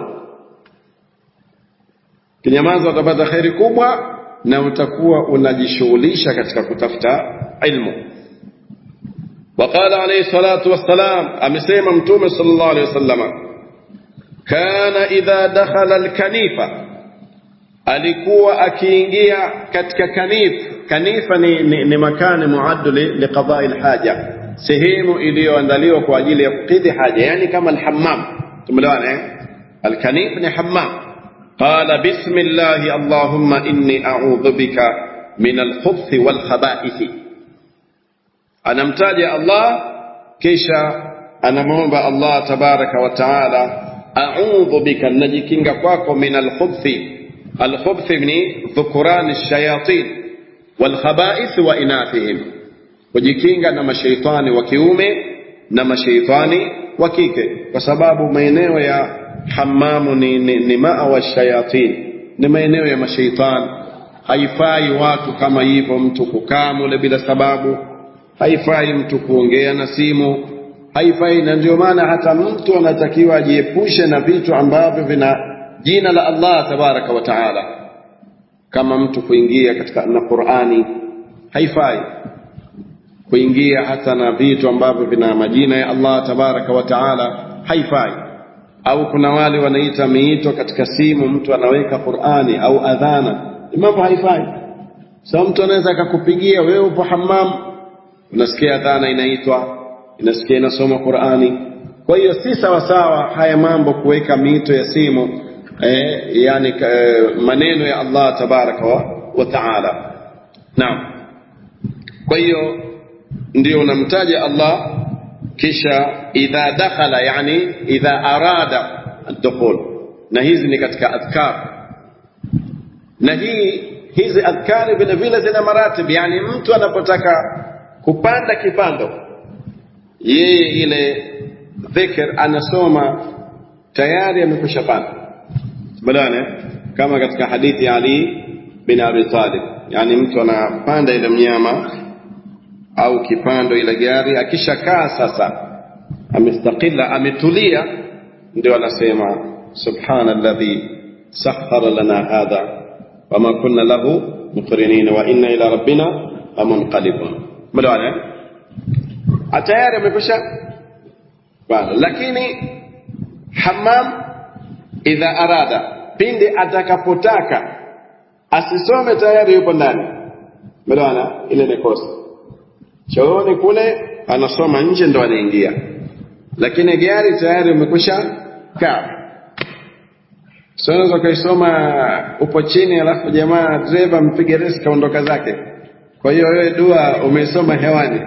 kinyamaza utapata kheri kubwa na utakuwa unajishughulisha katika kutafuta ilmu وقال عليه الصلاة والسلام أمسيما متوم صلى الله عليه وسلم كان إذا دخل الكنيفة alikuwa akiingia katika kanif kanifa ni, ni, ni makani muaddu liqadai lhaja sehemu iliyoandaliwa kwa ajili ya kukidhi haja yani kama alhammam tumeelewana eh alkanif ni hammam qala bismillahi allahumma inni a'udhu bika min alkhubuthi walkhabaithi anamtaja Allah kisha anamwomba Allah tabaraka wa taala a'udhu bika najikinga kwako min alkhubuthi alkhubth ni dhukuran shayatin walkhaba'ith wa inathihim kujikinga na mashaitani wa kiume na mashaitani wa kike kwa sababu maeneo ya hamamu ni, ni, ni maawa shayatin ni maeneo ya mashaitani haifai watu kama hivyo mtu kukaa mule bila sababu haifai mtu kuongea na simu haifai na ndio maana hata mtu anatakiwa ajiepushe na vitu ambavyo vina jina la Allah tabaraka wa taala kama mtu kuingia katika na Qur'ani haifai kuingia hata na vitu ambavyo vina majina ya Allah tabaraka wa taala haifai au kuna wale wanaita miito katika simu mtu anaweka Qur'ani au adhana mambo haifai sasa mtu anaweza akakupigia wewe upo hammam unasikia adhana inaitwa inasikia inasoma Qur'ani kwa hiyo si sawa sawa haya mambo kuweka miito ya simu eh, yani eh, maneno ya Allah tabaraka wa, wa taala naam kwa hiyo ndio unamtaja Allah kisha idha dakhala yani idha arada ad-dukhul na hizi ni katika adhkar na hii hizi adhkari vile vile zina maratib yani mtu anapotaka kupanda kipando yeye ile dhikr anasoma tayari amekwisha panda badane kama katika hadithi ya Ali bin Abi Talib yani mtu anapanda ile mnyama au kipando ile gari akishakaa sasa amestakila ametulia ndio anasema subhana alladhi sakhara lana hadha wama kunna lahu muqrinin wa inna ila rabbina lamunqalibun mlawana tayari amekwisha bana lakini hammam idha arada pindi atakapotaka asisome tayari yupo ndani mlawana ile ni kosa chooni kule anasoma nje ndo anaingia lakini gari tayari umekwisha kaa so unaweza ukaisoma upo chini alafu jamaa dereva mpige resi kaondoka zake kwa hiyo wewe dua umeisoma hewani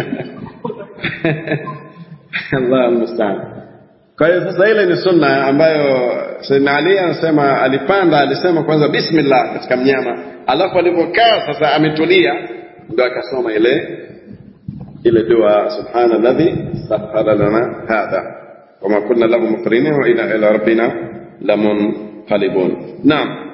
Allah musta'an kwa hiyo sasa ile ni sunna ambayo Sayyidina Ali anasema alipanda alisema kwanza bismillah katika mnyama alafu alipokaa sasa ametulia ndio akasoma ile ile dua subhana alladhi sakhara lana hadha wama kunna lahu muqrinin wa ila ila rabbina lamunqalibun naam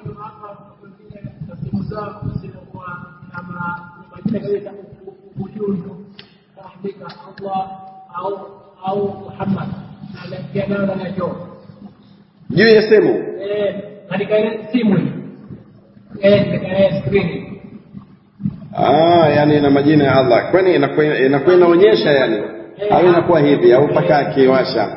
juu ya simu katika ile simu katika skrini Ah, yani ina majina ya Allah. Kwani inakuwa inakuwa inaonyesha yani au inakuwa hivi au mpaka akiwasha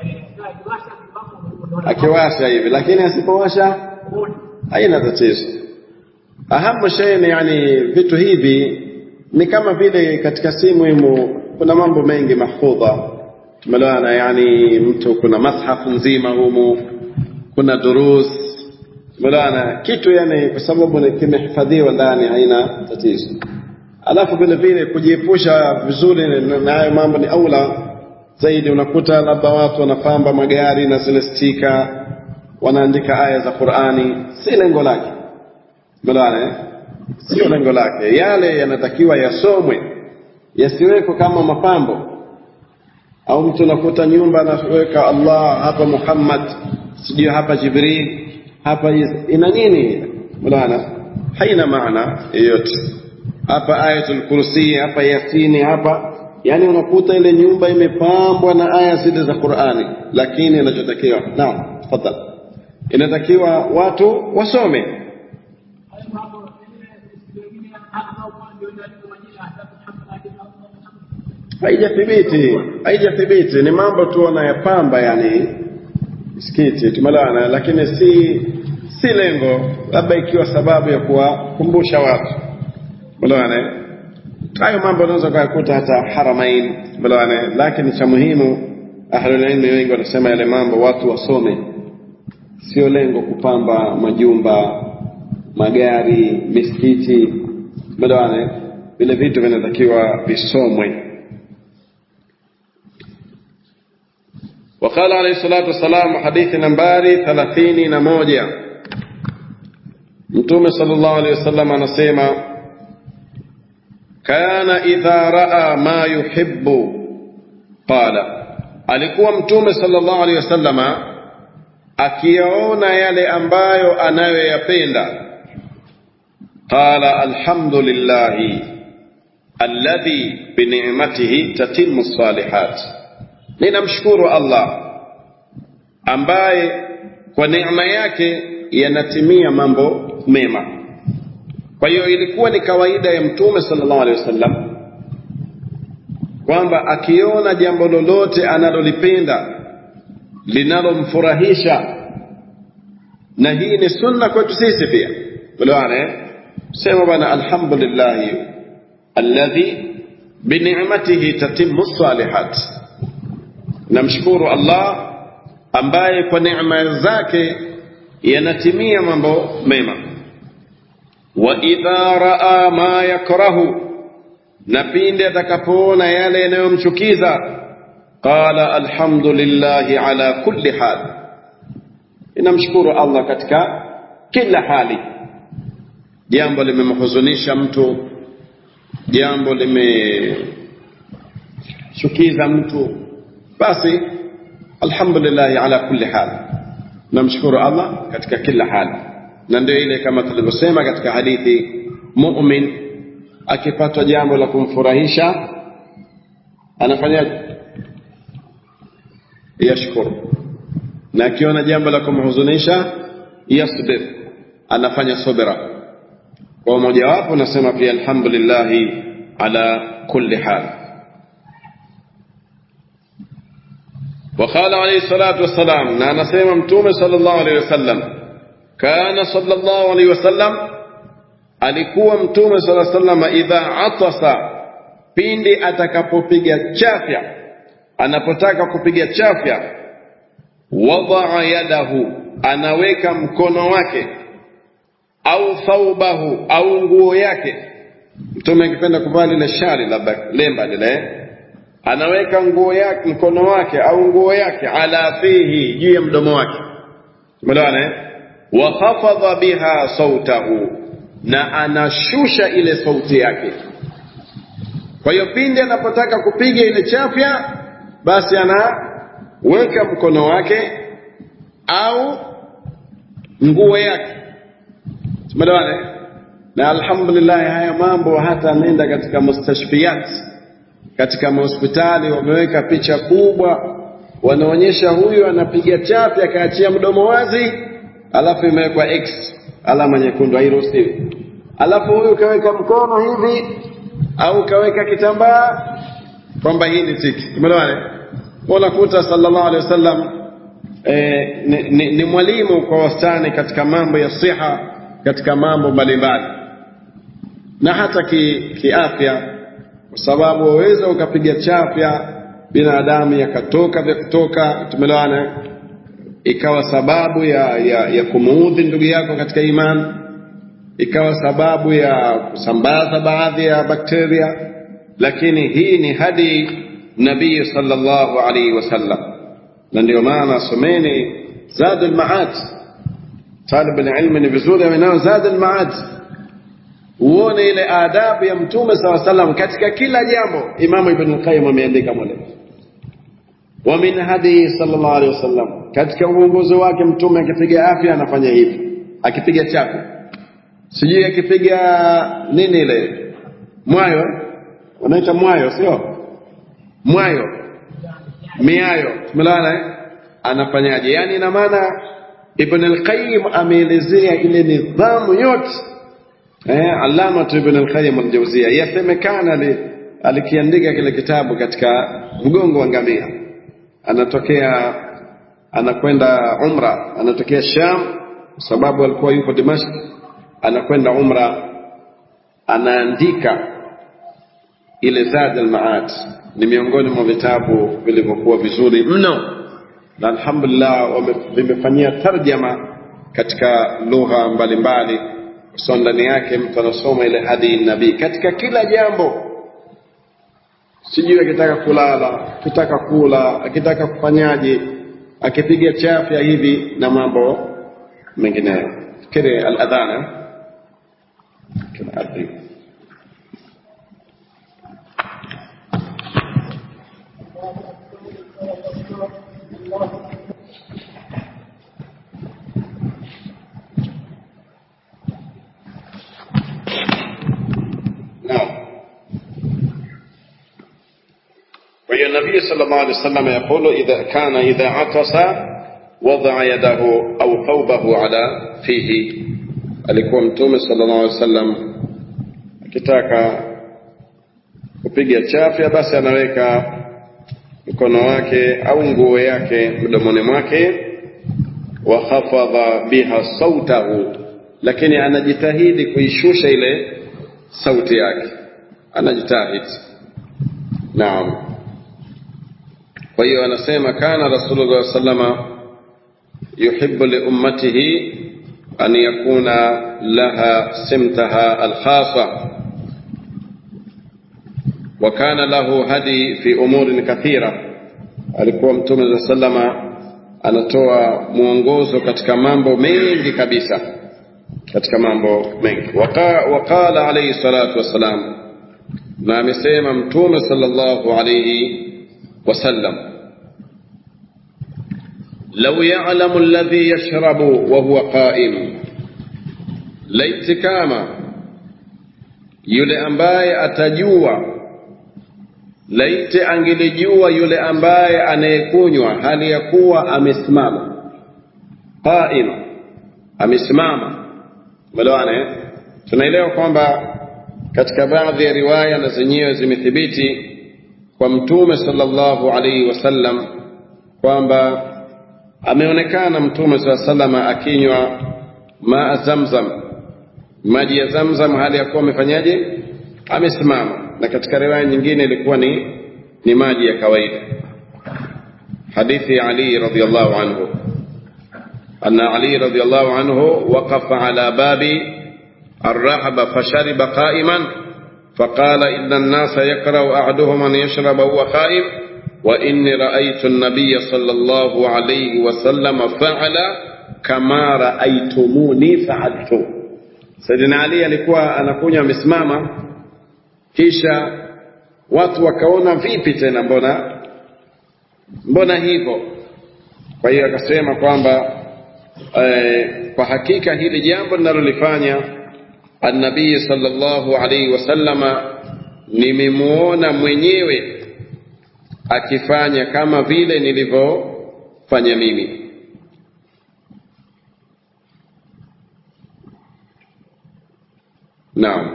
akiwasha hivi, lakini asipowasha haina tatizo. Ahamu shay ni yani vitu hivi ni kama vile katika simu himu kuna mambo mengi mahfudha tumeelewana, yani mtu kuna mashafu nzima humu, kuna durus tumeelewana, kitu yani kwa sababu kimehifadhiwa ndani haina tatizo. Alafu vile vile kujiepusha vizuri na hayo mambo ni aula zaidi. Unakuta labda watu wanapamba magari na zile stika, wanaandika aya za Qur'ani, si lengo lake, tumeelewana eh? Sio lengo lake. Yale yanatakiwa yasomwe, yasiwekwe kama mapambo au mtu unakuta nyumba anaweka Allah hapa Muhammad, sijui hapa Jibril, hapa ina nini? Unaona, haina maana yoyote. Hapa ayatul kursi, hapa Yasini, hapa yani unakuta ile nyumba imepambwa na aya zile za Qur'ani, lakini inachotakiwa naam, tafadhali, inatakiwa watu wasome haijathibiti haijathibiti ni mambo tu wanayapamba yani msikiti tumelana lakini si si lengo labda ikiwa sababu ya kuwakumbusha watu tumelana hayo mambo unaweza kuyakuta hata haramain tumelana lakini cha muhimu ahlulilmi wengi wanasema yale mambo watu wasome sio lengo kupamba majumba magari misikiti tumelana vile vitu vinatakiwa visomwe وقال عليه الصلاة والسلام حديث نمباري ثلاثين نموجة mtume sallallahu alaihi wasallam anasema kana idha raa ma yuhibbu qala alikuwa mtume sallallahu alaihi wasallama akiyaona yale ambayo anayoyapenda qala alhamdulillahi alladhi binicmatihi tatimmu salihat ninamshukuru allah ambaye kwa neema yake yanatimia mambo mema kwa hiyo ilikuwa ni kawaida ya mtume sallallahu alaihi wasallam kwamba akiona jambo lolote analolipenda linalomfurahisha na hii ni sunna kwetu sisi pia uliwana sema bana alhamdulillah alladhi binicmatihi tatimmu salihat namshukuru allah ambaye kwa neema zake yanatimia mambo mema wa idha raa ma yakrahu na pindi atakapoona yale yanayomchukiza qala alhamdulillahi ala kulli hal inamshukuru allah katika kila hali jambo limemhuzunisha mtu jambo limechukiza mtu basi alhamdulillahi ala kulli hal namshukuru allah katika kila hali na ndio ile kama tulivyosema katika hadithi mumin akipatwa jambo la kumfurahisha anafanyaje yashkuru na akiona jambo la kumhuzunisha yasbir anafanya subira kwa mojawapo nasema pia alhamdulillahi ala kulli hal وقال عليه الصلاة والسلام نانا سيما متومة صلى الله عليه وسلم كان صلى الله عليه وسلم alikuwa mtume sala salama idha atasa pindi atakapopiga chafya anapotaka kupiga chafya wadaa yadahu anaweka mkono wake au thaubahu au nguo yake mtume akipenda kuvaa lile shari labda lemba lile anaweka nguo yake mkono wake au nguo yake ala fihi juu ya mdomo wake umeelewana eh wa khafadha biha sautahu na anashusha ile sauti yake kwa hiyo pindi anapotaka kupiga ile chafya basi anaweka mkono wake au nguo yake umeelewana na alhamdulillah haya mambo hata nenda katika mustashfiyat katika mahospitali wameweka picha kubwa wanaonyesha huyu anapiga chapi akaachia mdomo wazi alafu imewekwa x alama nyekundu hairuhusiwi alafu huyu kaweka mkono hivi au kaweka kitambaa kwamba hii ni tiki umeelewana unakuta sallallahu alaihi wasallam eh, ni, ni, ni mwalimu kwa wastani katika mambo ya siha katika mambo mbalimbali na hata kiafya ki kwa sababu waweza ukapiga chafya binadamu yakatoka vya kutoka tumeelewana ikawa sababu ya, ya, ya kumuudhi ndugu yako katika imani ikawa sababu ya kusambaza baadhi ya bakteria lakini hii ni hadi nabii sallallahu alaihi wasallam na ndio maana someni zadu lmaad talib alilmi ni vizuri awe nao zadu lmaad uone ile adabu ya mtume saa salam katika kila jambo imamu ibn lqayim ameandika mule wa min hadihi sallallahu alaihi wasallam katika uongozi wake mtume akipiga afya anafanya hivi akipiga chapi sijui akipiga nini ile mwayo wanaita mwayo sio mwayo miayo tumelana eh? anafanyaje yani ina maana ibn al-qayyim ameelezea ile nidhamu yote eh alama ibn al-qayyim al-jawziyya yasemekana alikiandika kile kitabu katika mgongo wa ngamia anatokea anakwenda umra anatokea sham kwa sababu alikuwa yupo dimashq anakwenda umra anaandika ile zad al-maad ni miongoni mwa vitabu vilivyokuwa vizuri mno na alhamdulillah vimefanyia tarjama katika lugha mbalimbali so ndani yake mtu anasoma ile hadi nabii katika kila jambo sijui akitaka kulala akitaka kula akitaka kufanyaje akipiga chafya hivi na mambo mengineyo fikiri al-adhana tunaadhibu نعم وهي النبي صلى الله عليه وسلم يقول إذا كان إذا عطس وضع يده أو ثوبه على فيه alikuwa mtume sallallahu alaihi wasallam akitaka kupiga chafya basi anaweka mkono wake au nguo yake mdomoni mwake wa khafadha biha sautahu lakini anajitahidi kuishusha ile sauti yake anajitahidi naam kwa hiyo anasema kana rasulullah sallama yuhibbu li ummatihi an yakuna laha simtaha alkhasa wa kana lahu hadi fi umurin kathira alikuwa mtume za sallama anatoa mwongozo katika mambo mengi kabisa katika mambo mengi waqala alayhi salatu wassalam na amesema mtume sallallahu alayhi wasallam لو يعلم الذي يشرب وهو قائم laiti kama yule ambaye atajua laiti angelijua yule ambaye anayekunywa hali ya kuwa amesimama qaima amesimama melewane tunaelewa kwamba katika baadhi ya riwaya na zenyewe zimethibiti kwa mtume sallallahu alaihi wasallam kwamba ameonekana mtume saa salama akinywa maa zamzam maji ya zamzam hali ya kuwa amefanyaje amesimama na katika riwaya nyingine ilikuwa ni ni maji ya kawaida hadithi ya ali radhiallahu anhu أن علي رضي الله عنه وقف على باب الرحب فشرب قائما فقال إن الناس يكره أحدهم أن يشرب وهو قائم وإني رأيت النبي صلى الله عليه وسلم فعل كما رأيتموني فعلت Saidina Ali alikuwa anakunywa amesimama, kisha watu wakaona vipi tena, mbona mbona hivyo? Kwa hiyo akasema kwamba eh, kwa hakika hili jambo linalolifanya annabii sallallahu alaihi wasallama nimemuona mwenyewe akifanya kama vile nilivyofanya mimi. Naam.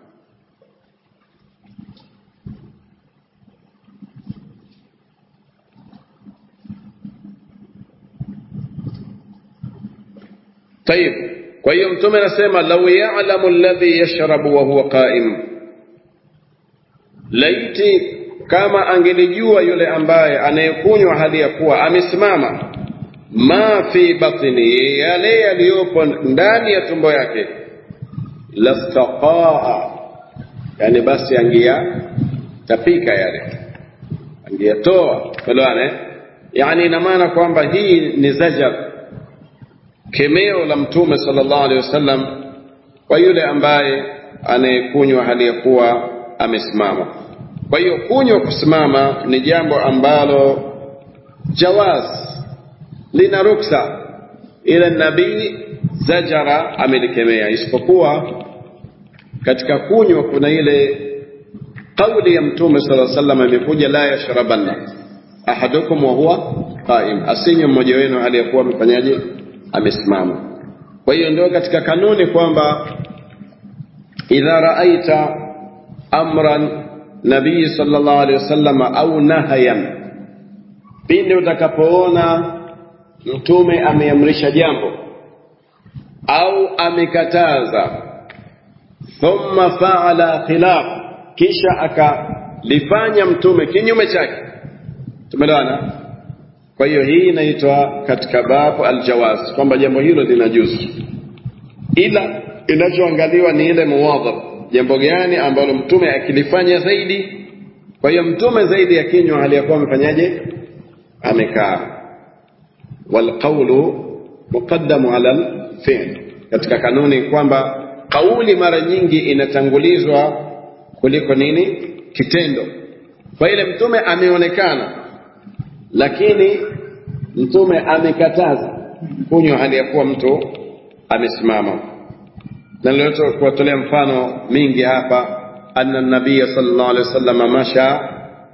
طيب kwa hiyo mtume anasema lau ya'lamu alladhi yashrabu wa huwa qa'im laiti kama angelijua yule ambaye anayekunywa hali ya kuwa amesimama ma fi batni yale yaliyopo ndani ya tumbo yake lastaqaa yani basi angia tapika yale angiyatoa elewane yani ina maana kwamba hii ni zajar kemeo la mtume sallallahu alaihi wasallam kwa yule ambaye anayekunywa hali ya kuwa amesimama kwa hiyo kunywa kusimama ni jambo ambalo jawaz lina ruksa ila nabii zajara amelikemea isipokuwa katika kunywa kuna ile kauli ya mtume sala sallam imekuja la yashrabanna ahadukum wa huwa qaim asinywe mmoja wenu hali ya kuwa amefanyaje amesimama kwa hiyo ndio katika kanuni kwamba idha raaita amran nabii sallallahu alaihi wasallam au nahayan pindi utakapoona mtume ameamrisha jambo au amekataza thumma faala khilaf kisha akalifanya mtume kinyume chake tumeelewana kwa hiyo hii inaitwa katika babu aljawaz kwamba jambo hilo linajuzu ila inachoangaliwa ni ile muwadhab jambo gani ambalo mtume akilifanya zaidi kwa hiyo mtume zaidi akinywa hali ya kuwa amefanyaje amekaa walqaulu muqaddamu ala alfi'l katika kanuni kwamba kauli mara nyingi inatangulizwa kuliko nini kitendo kwa ile mtume ameonekana lakini mtume amekataza kunywa hali ya kuwa mtu amesimama na niliweza kuwatolea mfano mingi hapa anna nabiya sallallahu alaihi wasallam masha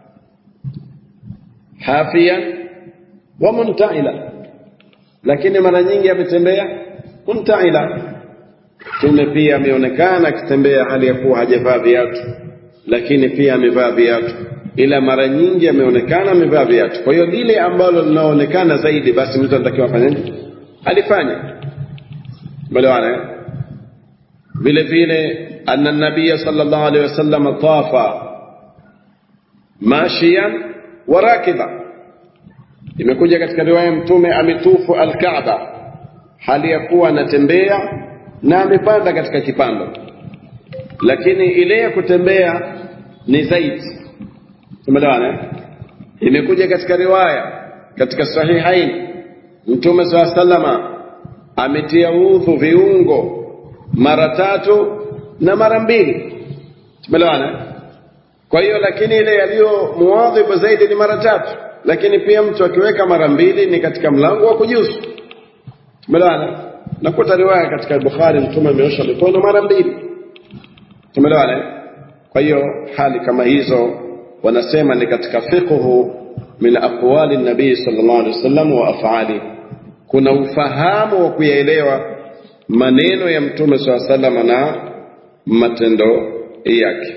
hafiyan wa muntaila lakini mara nyingi ametembea muntaila mtume pia ameonekana akitembea hali ya kuwa hajavaa viatu lakini pia amevaa viatu ila mara nyingi ameonekana amevaa viatu kwa hiyo lile ambalo linaonekana zaidi basi mtu anatakiwa afanye alifanya umeelewana eh? vile vile anna nabiya sallallahu alaihi wasallam tafa mashiyan wa rakiba imekuja katika riwaya mtume ametufu alkaaba hali ya kuwa anatembea na amepanda katika kipando lakini ile ya kutembea ni zaidi umeelewana imekuja katika riwaya katika sahihain mtume saa salama ametia udhu viungo mara tatu na mara mbili tumeelewana kwa hiyo lakini ile yaliyo muadhibu zaidi ni mara tatu lakini pia mtu akiweka mara mbili ni katika mlango wa kujuzu tumeelewana nakuta riwaya katika bukhari mtume ameosha mikono mara mbili tumeelewana kwa hiyo hali kama hizo wanasema ni katika fiqhu min aqwali nabii sallallahu alaihi wasallam wa afali kuna ufahamu wa kuyaelewa maneno ya mtume saa salama na matendo yake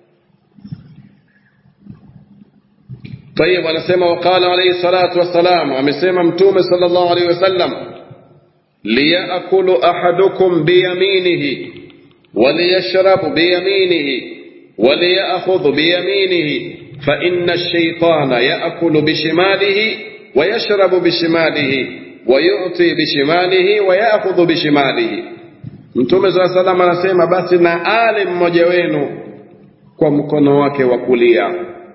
طيب anasema وقال عليه الصلاة والسلام amesema mtume صلى الله عليه وسلم ليأكل أحدكم بيمينه وليشرب بيمينه وليأخذ بيمينه فإن الشيطان يأكل بشماله ويشرب بشماله ويعطي بشماله ويأخذ بشماله Mtume saa salam anasema basi na ale mmoja wenu kwa mkono wake wa kulia,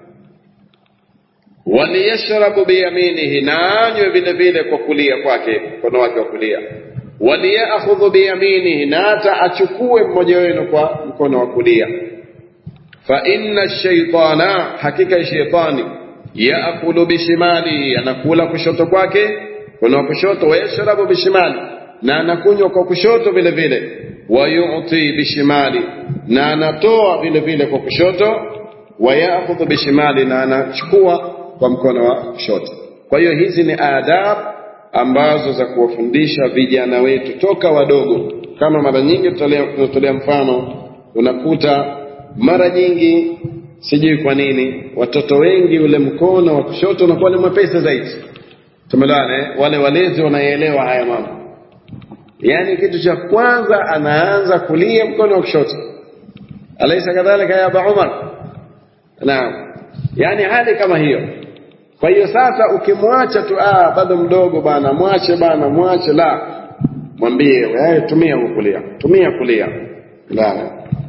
waliyashrabu biyaminihi, na anywe vile vile kwa kulia kwake, mkono wake wa kulia, waliyakhudhu biyaminihi, na hata achukue mmoja wenu kwa mkono wa kulia. Fa inna shaitana, hakika shaitani, yaakulu bishimalihi, anakula kushoto kwake, mkono wa kushoto, wayashrabu bishimali na anakunywa kwa kushoto vile vile wayuti bishimali na anatoa vile vile kwa kushoto wayakhudhu bishimali na anachukua kwa mkono wa kushoto kwa hiyo hizi ni adab ambazo za kuwafundisha vijana wetu toka wadogo kama mara nyingi tunatolea mfano unakuta mara nyingi sijui kwa nini watoto wengi ule mkono wa kushoto unakuwa ni mwepesi zaidi tumelana wale walezi wanaelewa haya mambo yani kitu cha kwanza anaanza kulia mkono wa kushoto alaysa kadhalika ya Aba Umar naam yani hali kama hiyo kwa hiyo sasa ukimwacha tu ah bado mdogo bana mwache bana mwache la mwambie wewe tumia kulia tumia kulia la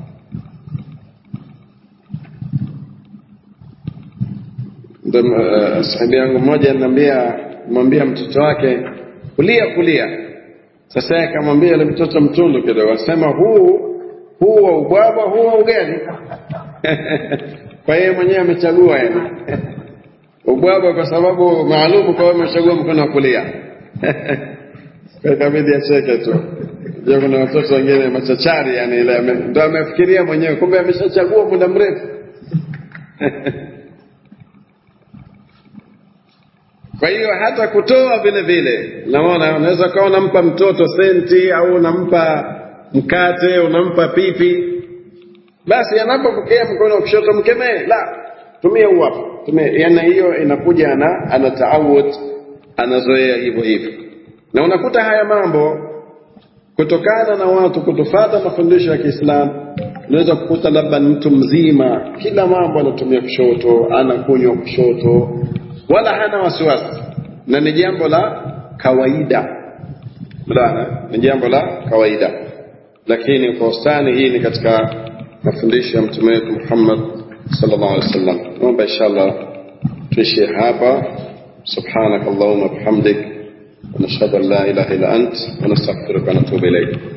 ndo uh, sahibi yangu mmoja ananiambia mwambia mtoto wake kulia kulia sasa akamwambia yule mtoto mtundu kidogo, asema huu huu wa ubwabwa, huu wa ugali. kwa hiyo mwenyewe amechagua yani ubwabwa kwa sababu maalumu, kwa hiyo amechagua mkono wa kulia. kwa ikabidi acheke tu. Je, kuna watoto wengine machachari yani, ile ndo amefikiria mwenyewe, kumbe ameshachagua muda mrefu Kwa hiyo hata kutoa vile vile, naona unaweza ukawa unampa mtoto senti au unampa mkate, unampa pipi, basi anapopokea mkono wa kushoto mkemee, la tumia huu hapa, tumia. Yani hiyo inakuja ana ana taawud, anazoea hivyo hivyo, na unakuta haya mambo kutokana na watu kutofata mafundisho ya Kiislamu, unaweza kukuta labda mtu mzima kila mambo anatumia kushoto, anakunywa kushoto, wala hana wasiwasi na ni jambo la kawaida Mdana, ni jambo la kawaida lakini kwa ustani hii ni katika mafundisho ya mtume wetu Muhammad sallallahu alaihi wasallam naomba inshallah tuishie hapa subhanak allahumma bihamdik ونشهد ان لا اله الا انت ونستغفرك ونتوب اليك